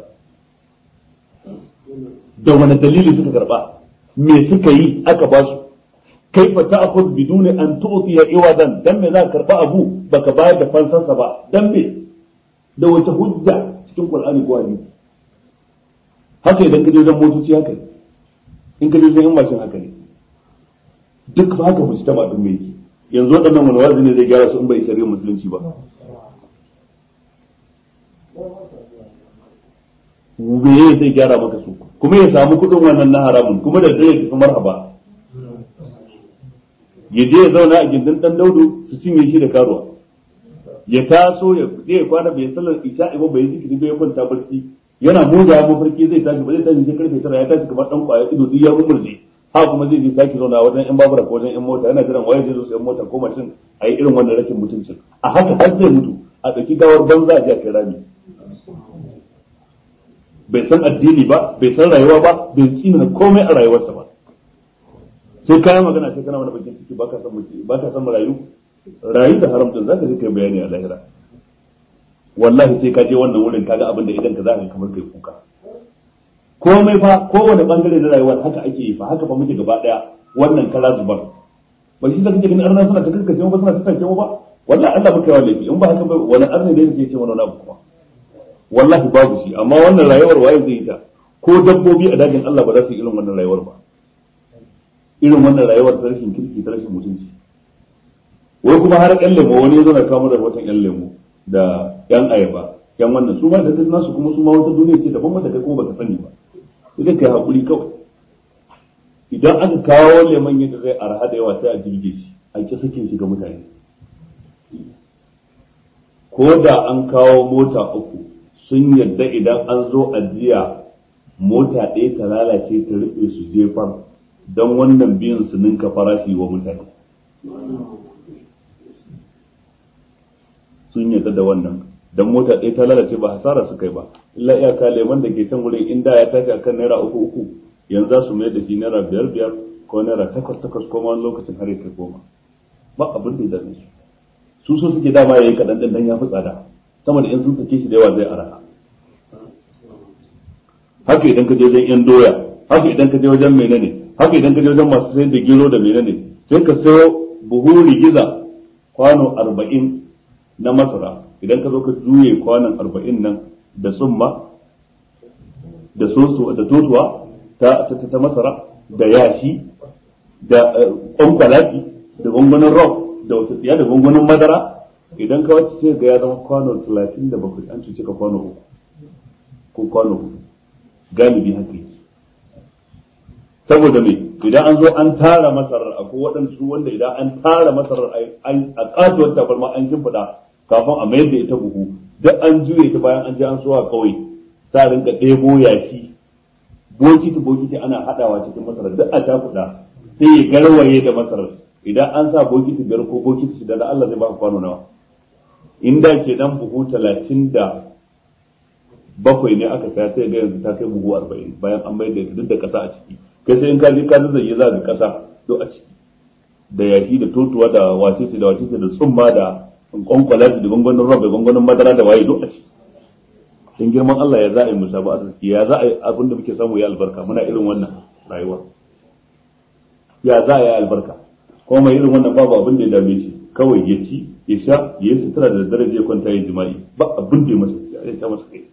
da wani dalili suka karɓa me suka yi aka ba su kaifa ta'khudh biduni an tu'tiya iwadan dan me za ka karɓa abu baka bayar da fansarsa ba dan me da wata hujja cikin qur'ani ko hadisi haka idan ka je wajen motoci haka ne in ka je wajen yan mashin haka ne duk ba haka musu taba din mai yanzu waɗannan wani wazi ne zai gyara su in bai shari'ar musulunci ba me zai gyara maka su kuma ya samu kuɗin wannan na haramun kuma da zai tafi marhaba ya je ya zauna a gindin dan daudu su cinye shi da karuwa ya taso ya je ya kwana bai sallar isha'i ba bai zikiri bai kwanta barci yana moja mafarki zai tashi ba zai tashi sai karfe tara ya tashi kamar dan kwaya ido duk ya umurje ha kuma zai je sake zauna wajen yan babura ko wajen yan mota yana jiran waye zai zo su yan mota ko mashin a yi irin wannan rashin mutuncin a haka har zai mutu a ɗauki gawar banza a jiya rami bai san addini ba bai san rayuwa ba bai tsina komai a rayuwarsa ba sai kayan magana sai kana wani bakin ciki baka san mutum baka san rayu rayu da haramcin zaka je kai bayani a lahira wallahi sai ka je wannan wurin kaga abin da idan ka zaka kamar kai kuka komai fa kowane bangare na rayuwar haka ake yi fa haka fa muke gaba daya wannan kala zubar ba shi da kake ganin arna suna ta karkace mu ba suna ta karkace mu ba wallahi Allah muka yawa laifi in ba haka ba wani arna da yake ce mana wani abu kuma wallahi babu shi amma wannan rayuwar waye zai yi ta ko dabbobi a dajin Allah ba za su yi irin wannan rayuwar ba irin wannan rayuwar ta rashin kirki ta rashin mutunci wai kuma har ƴan lemo wani ya zo na kawo da watan ƴan lemo da ƴan ayaba ƴan wannan su ma da kai nasu kuma su ma wata duniya ce daban wanda kai kuma baka sani ba sai dai kai hakuri kawai idan aka kawo lemon yadda zai arha da yawa sai a jirge shi a ki sakin shi ga mutane ko da an kawo mota uku sun yadda idan an zo ajiya mota ɗaya ta lalace ta rufe su jefar don wannan biyan su ninka farashi wa mutane sun yadda da wannan don mota ɗaya ta lalace ba hasara su kai ba illa iyaka lemon da ke can wurin inda ya tashi akan naira uku uku yanzu za su mai da shi naira biyar biyar ko naira takwas takwas ko ma lokacin har ya kai goma ba abin da ya dame su su so suke dama yayi kaɗan ɗin dan ya fi tsada sama da in sun sake shi da yawa zai araha haka idan ka je wajen yan doya haka idan ka je wajen menene haka idan ka je wajen masu sayar da gero da menene sai ka sayo buhu rigiza kwano arba'in na masara idan ka zo ka juye kwanon arba'in nan da summa da soso da totuwa ta ta masara da yashi da kwankwalaki da gwangwanin rock da wata tsiya da gwangwanin madara idan ka wacce sai ga ya zama kwano talatin da bakwai an cuce ka kwano uku ko kwano uku galibi haka yi saboda me idan an zo an tara masarar akwai waɗansu wanda idan an tara masarar a katuwar tabarma an shimfiɗa kafin a mayar da ita buhu duk an juye ta bayan an je an so a kawai sa rinka ɗebo yashi bokiti bokiti ana haɗawa cikin masarar duk a takuɗa sai ya garwaye da masarar idan an sa bokiti biyar ko bokiti shida da Allah zai baka kwano nawa inda ke dan buhu talatin da bakwai ne aka saya sai ga yanzu ta kai buhu arba'in bayan an mayar da ita duk da ƙasa a ciki kai sai in ka je ka zazzaye za ka ƙasa duk a ciki da yashi da totuwa da wasisi da wasisi da tsumma da kwankwala da gwangwanin roba gwangwanin madara da waye duk a ciki sun girman Allah ya za a yi musa ba arziki ya za a yi abin da muke samu ya albarka muna irin wannan rayuwa ya za a yi albarka kuma mai irin wannan babu abin da ya dame shi kawai ya ci ya sha ya yi sutura da dare ya kwanta ya jima'i ba abin da ya masa ya sha masa kai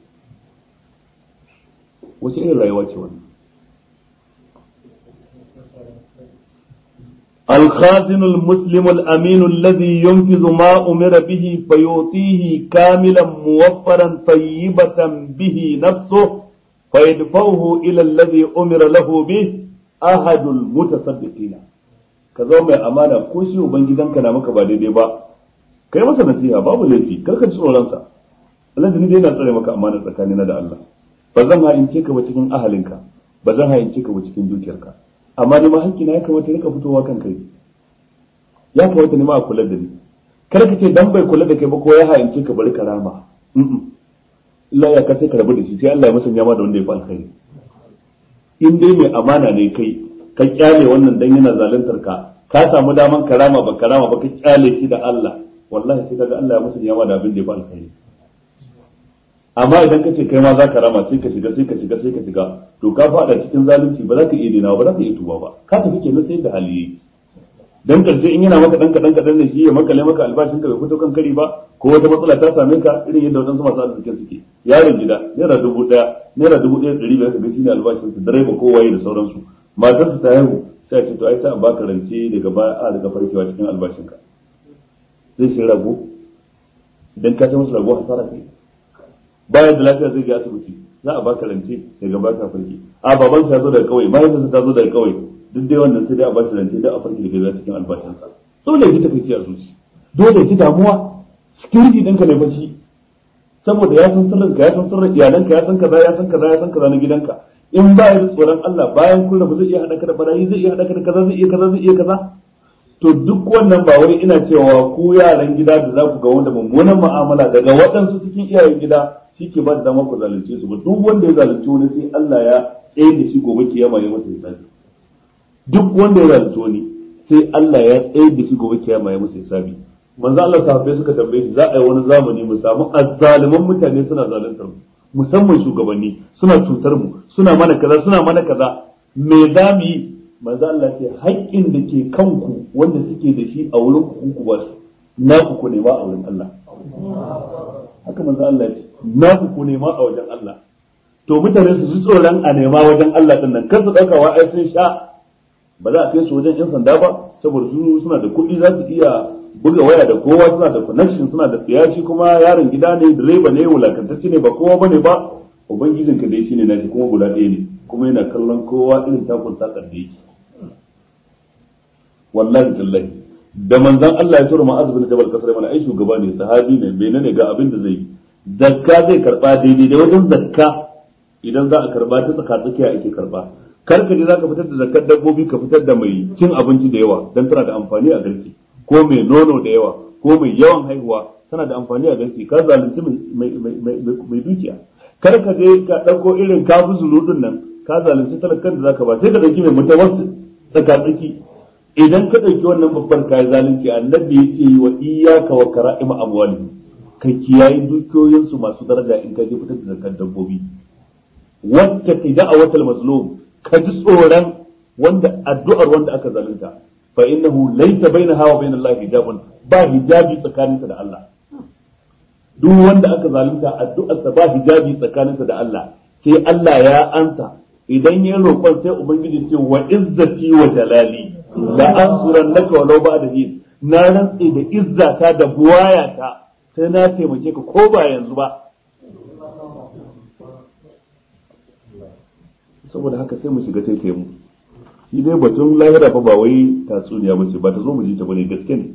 wace irin rayuwa ce wannan الخازن المسلم الأمين الذي ينفذ ما أمر به فيعطيه كاملا موفرا طيبة به نفسه فيدفعه إلى الذي أمر له به أحد المتصدقين كذا mai amana ko shi ubangidanka na maka ba daidai ba kai masa nasiha babu laifi kar ka ji tsoronsa Allah da ni dai na tsare maka amana tsakanina da Allah ba zan ha'ince ka ba cikin ahalinka ba zan ha'ince ka ba cikin dukiyarka amma ni ma hankina ya kamata rika fitowa kan kai ya kamata ni ma a kula da ni kar ka ce dan bai kula da kai ba ko ya ha'ince ka bari karama Allah ya kace ka rabu da shi sai Allah ya musanya ma da wanda ya fi alkhairi in dai mai amana ne kai ka kyale wannan dan yana zaluntar ka ka samu daman karama ba karama ba ka kyale shi da Allah wallahi sai kaga Allah ya musanya ma da abin da ya fi alkhairi amma idan ka ce kai ma za ka rama sai ka shiga sai ka shiga sai ka shiga to ka fada cikin zalunci ba za ka iya dinawa ba za ka iya tuba ba ka tafi kenan sai da hali yayi dan karshe in yana maka dan kadan kadan ne shi ya makale maka albashin ka bai fito kan kari ba ko wata matsala ta same ka irin yadda wadansu masu arzikin suke yaron gida naira dubu daya naira dubu daya dari biyar ka ga shine albashin su direba ko waye da sauransu matar su ta haihu sai ce to ai ta baka rance daga baya a daga farkewa cikin albashin ka zai shi rago idan ka sai musu rago hasara kai bayan da lafiya zai je asibiti za a baka rance daga baka farki a baban ta zo daga kauye bayan ta zo daga kauye duk dai wannan sai dai a bashi rance da a farki daga cikin albashin sa dole ji ta kai a zuci dole ji damuwa security ɗinka ne bashi saboda ya san sirrin ka ya san sirrin iyalanka ya san kaza ya san kaza ya san kaza na gidanka in ba ya tsoron Allah bayan kun rabu zai iya hada ka da barayi zai iya hada ka da kaza zai iya kaza zai iya kaza to duk wannan ba wai ina cewa ku yaran gida da za ku ga wanda mummunan mu'amala daga waɗansu cikin iyayen gida shi ke ba da dama ku zalunce su ba duk wanda ya zalunci wani sai Allah ya tsaye da shi gobe kiyama ya masa hisabi duk wanda ya zalunci wani sai Allah ya tsaye da shi gobe kiyama ya masa hisabi manzo Allah sahabbai suka tambaye shi za a yi wani zamani mu samu azzaliman mutane suna zaluntar mu musamman shugabanni suna cutar mu suna mana kaza suna mana kaza me za mu yi manzo Allah ce haƙƙin da ke kanku wanda suke da shi a wurin ku ku ba su na ku ku nema a wurin Allah haka manzo Allah ce na ku ku nema a wajen Allah to mutane su ji tsoron a nema wajen Allah din nan kar su dauka wa ai sun sha ba za a kai su wajen yan sanda ba saboda su suna da kuɗi za su iya buga waya da kowa suna da connection suna da tsiyashi kuma yaron gida ne direba ne wulakantacce ne ba kowa bane ba ubangijinka dai shine nashi kuma guda ɗaya ne kuma yana kallon kowa irin takun sakar da yake wallahi tallahi da manzon Allah ya tura ma'az bin jabal kasar mana ai shugaba ne sahabi ne bai ne ga abin da zai yi zakka zai karba daidai da wajen zakka idan za a karba ta tsaka tsakiya ake karba kar ka je za ka fitar da zakkar dabbobi ka fitar da mai cin abinci da yawa dan tana da amfani a garke ko mai nono da yawa ko mai yawan haihuwa tana da amfani a garke ka zalunci mai dukiya kar ka je ka ɗauko irin kafu zuludin nan ka zalunci talakan da zaka ba sai ka ɗauki mai mutawassi tsaka tsaki idan ka ɗauki wannan babban kayan zalunci annabi ya ce wa iyaka wa kara'ima amwali ka kiyayi dukiyoyinsu masu daraja in ka je fitar da zakar dabbobi wata ki da'awatal mazlum ka ji tsoron wanda addu'ar wanda aka zalunta fa innahu laysa bainaha wa bainallahi hijabun ba hijabi tsakaninsa da Allah duk wanda aka zalunta addu'arsa ba hijabi tsakaninsa da Allah sai Allah ya ansa idan ya roƙon sai ubangiji ce wa izzati wa jalali la ansurannaka walau ba'da hin na rantse da izzata da buwayata sai na taimake ka ko ba yanzu ba saboda haka sai mu shiga taike mu shi dai batun lahira fa ba wai tatsuniya ba ce ba ta zo mu ji ta bane gaske ne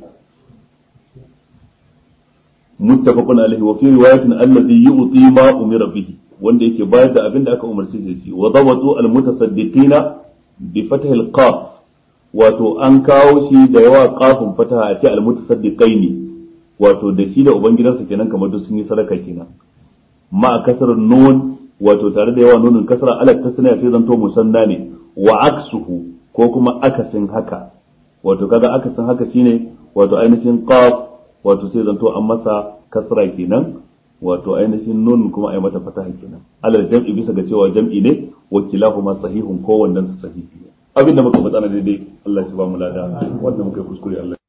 muttafaqun alaihi wa fi riwayatin allazi yu'ti ma umira bihi wanda yake bayar da abin da aka umarci da shi wa dawatu al mutasaddiqina bi fathil qaf wato an kawo shi da yawa qafin fataha a ce al mutasaddiqaini wato da shi da ubangidansa kenan kamar duk sun yi sadaka kenan ma kasar nun wato tare da yawa nunin kasra ala tasniya sai zanto musanna ne wa aksuhu ko kuma akasin haka wato kaga akasin haka shine wato ainihin qaf wato sai zanto an masa kasra kenan wato ainihin nun kuma ai mata fataha kenan alal jam'i bisa ga cewa jam'i ne wa kilahuma sahihun ko wannan sahihi abinda muka faɗa na daidai Allah ya ba mu lada wanda muka yi kuskure Allah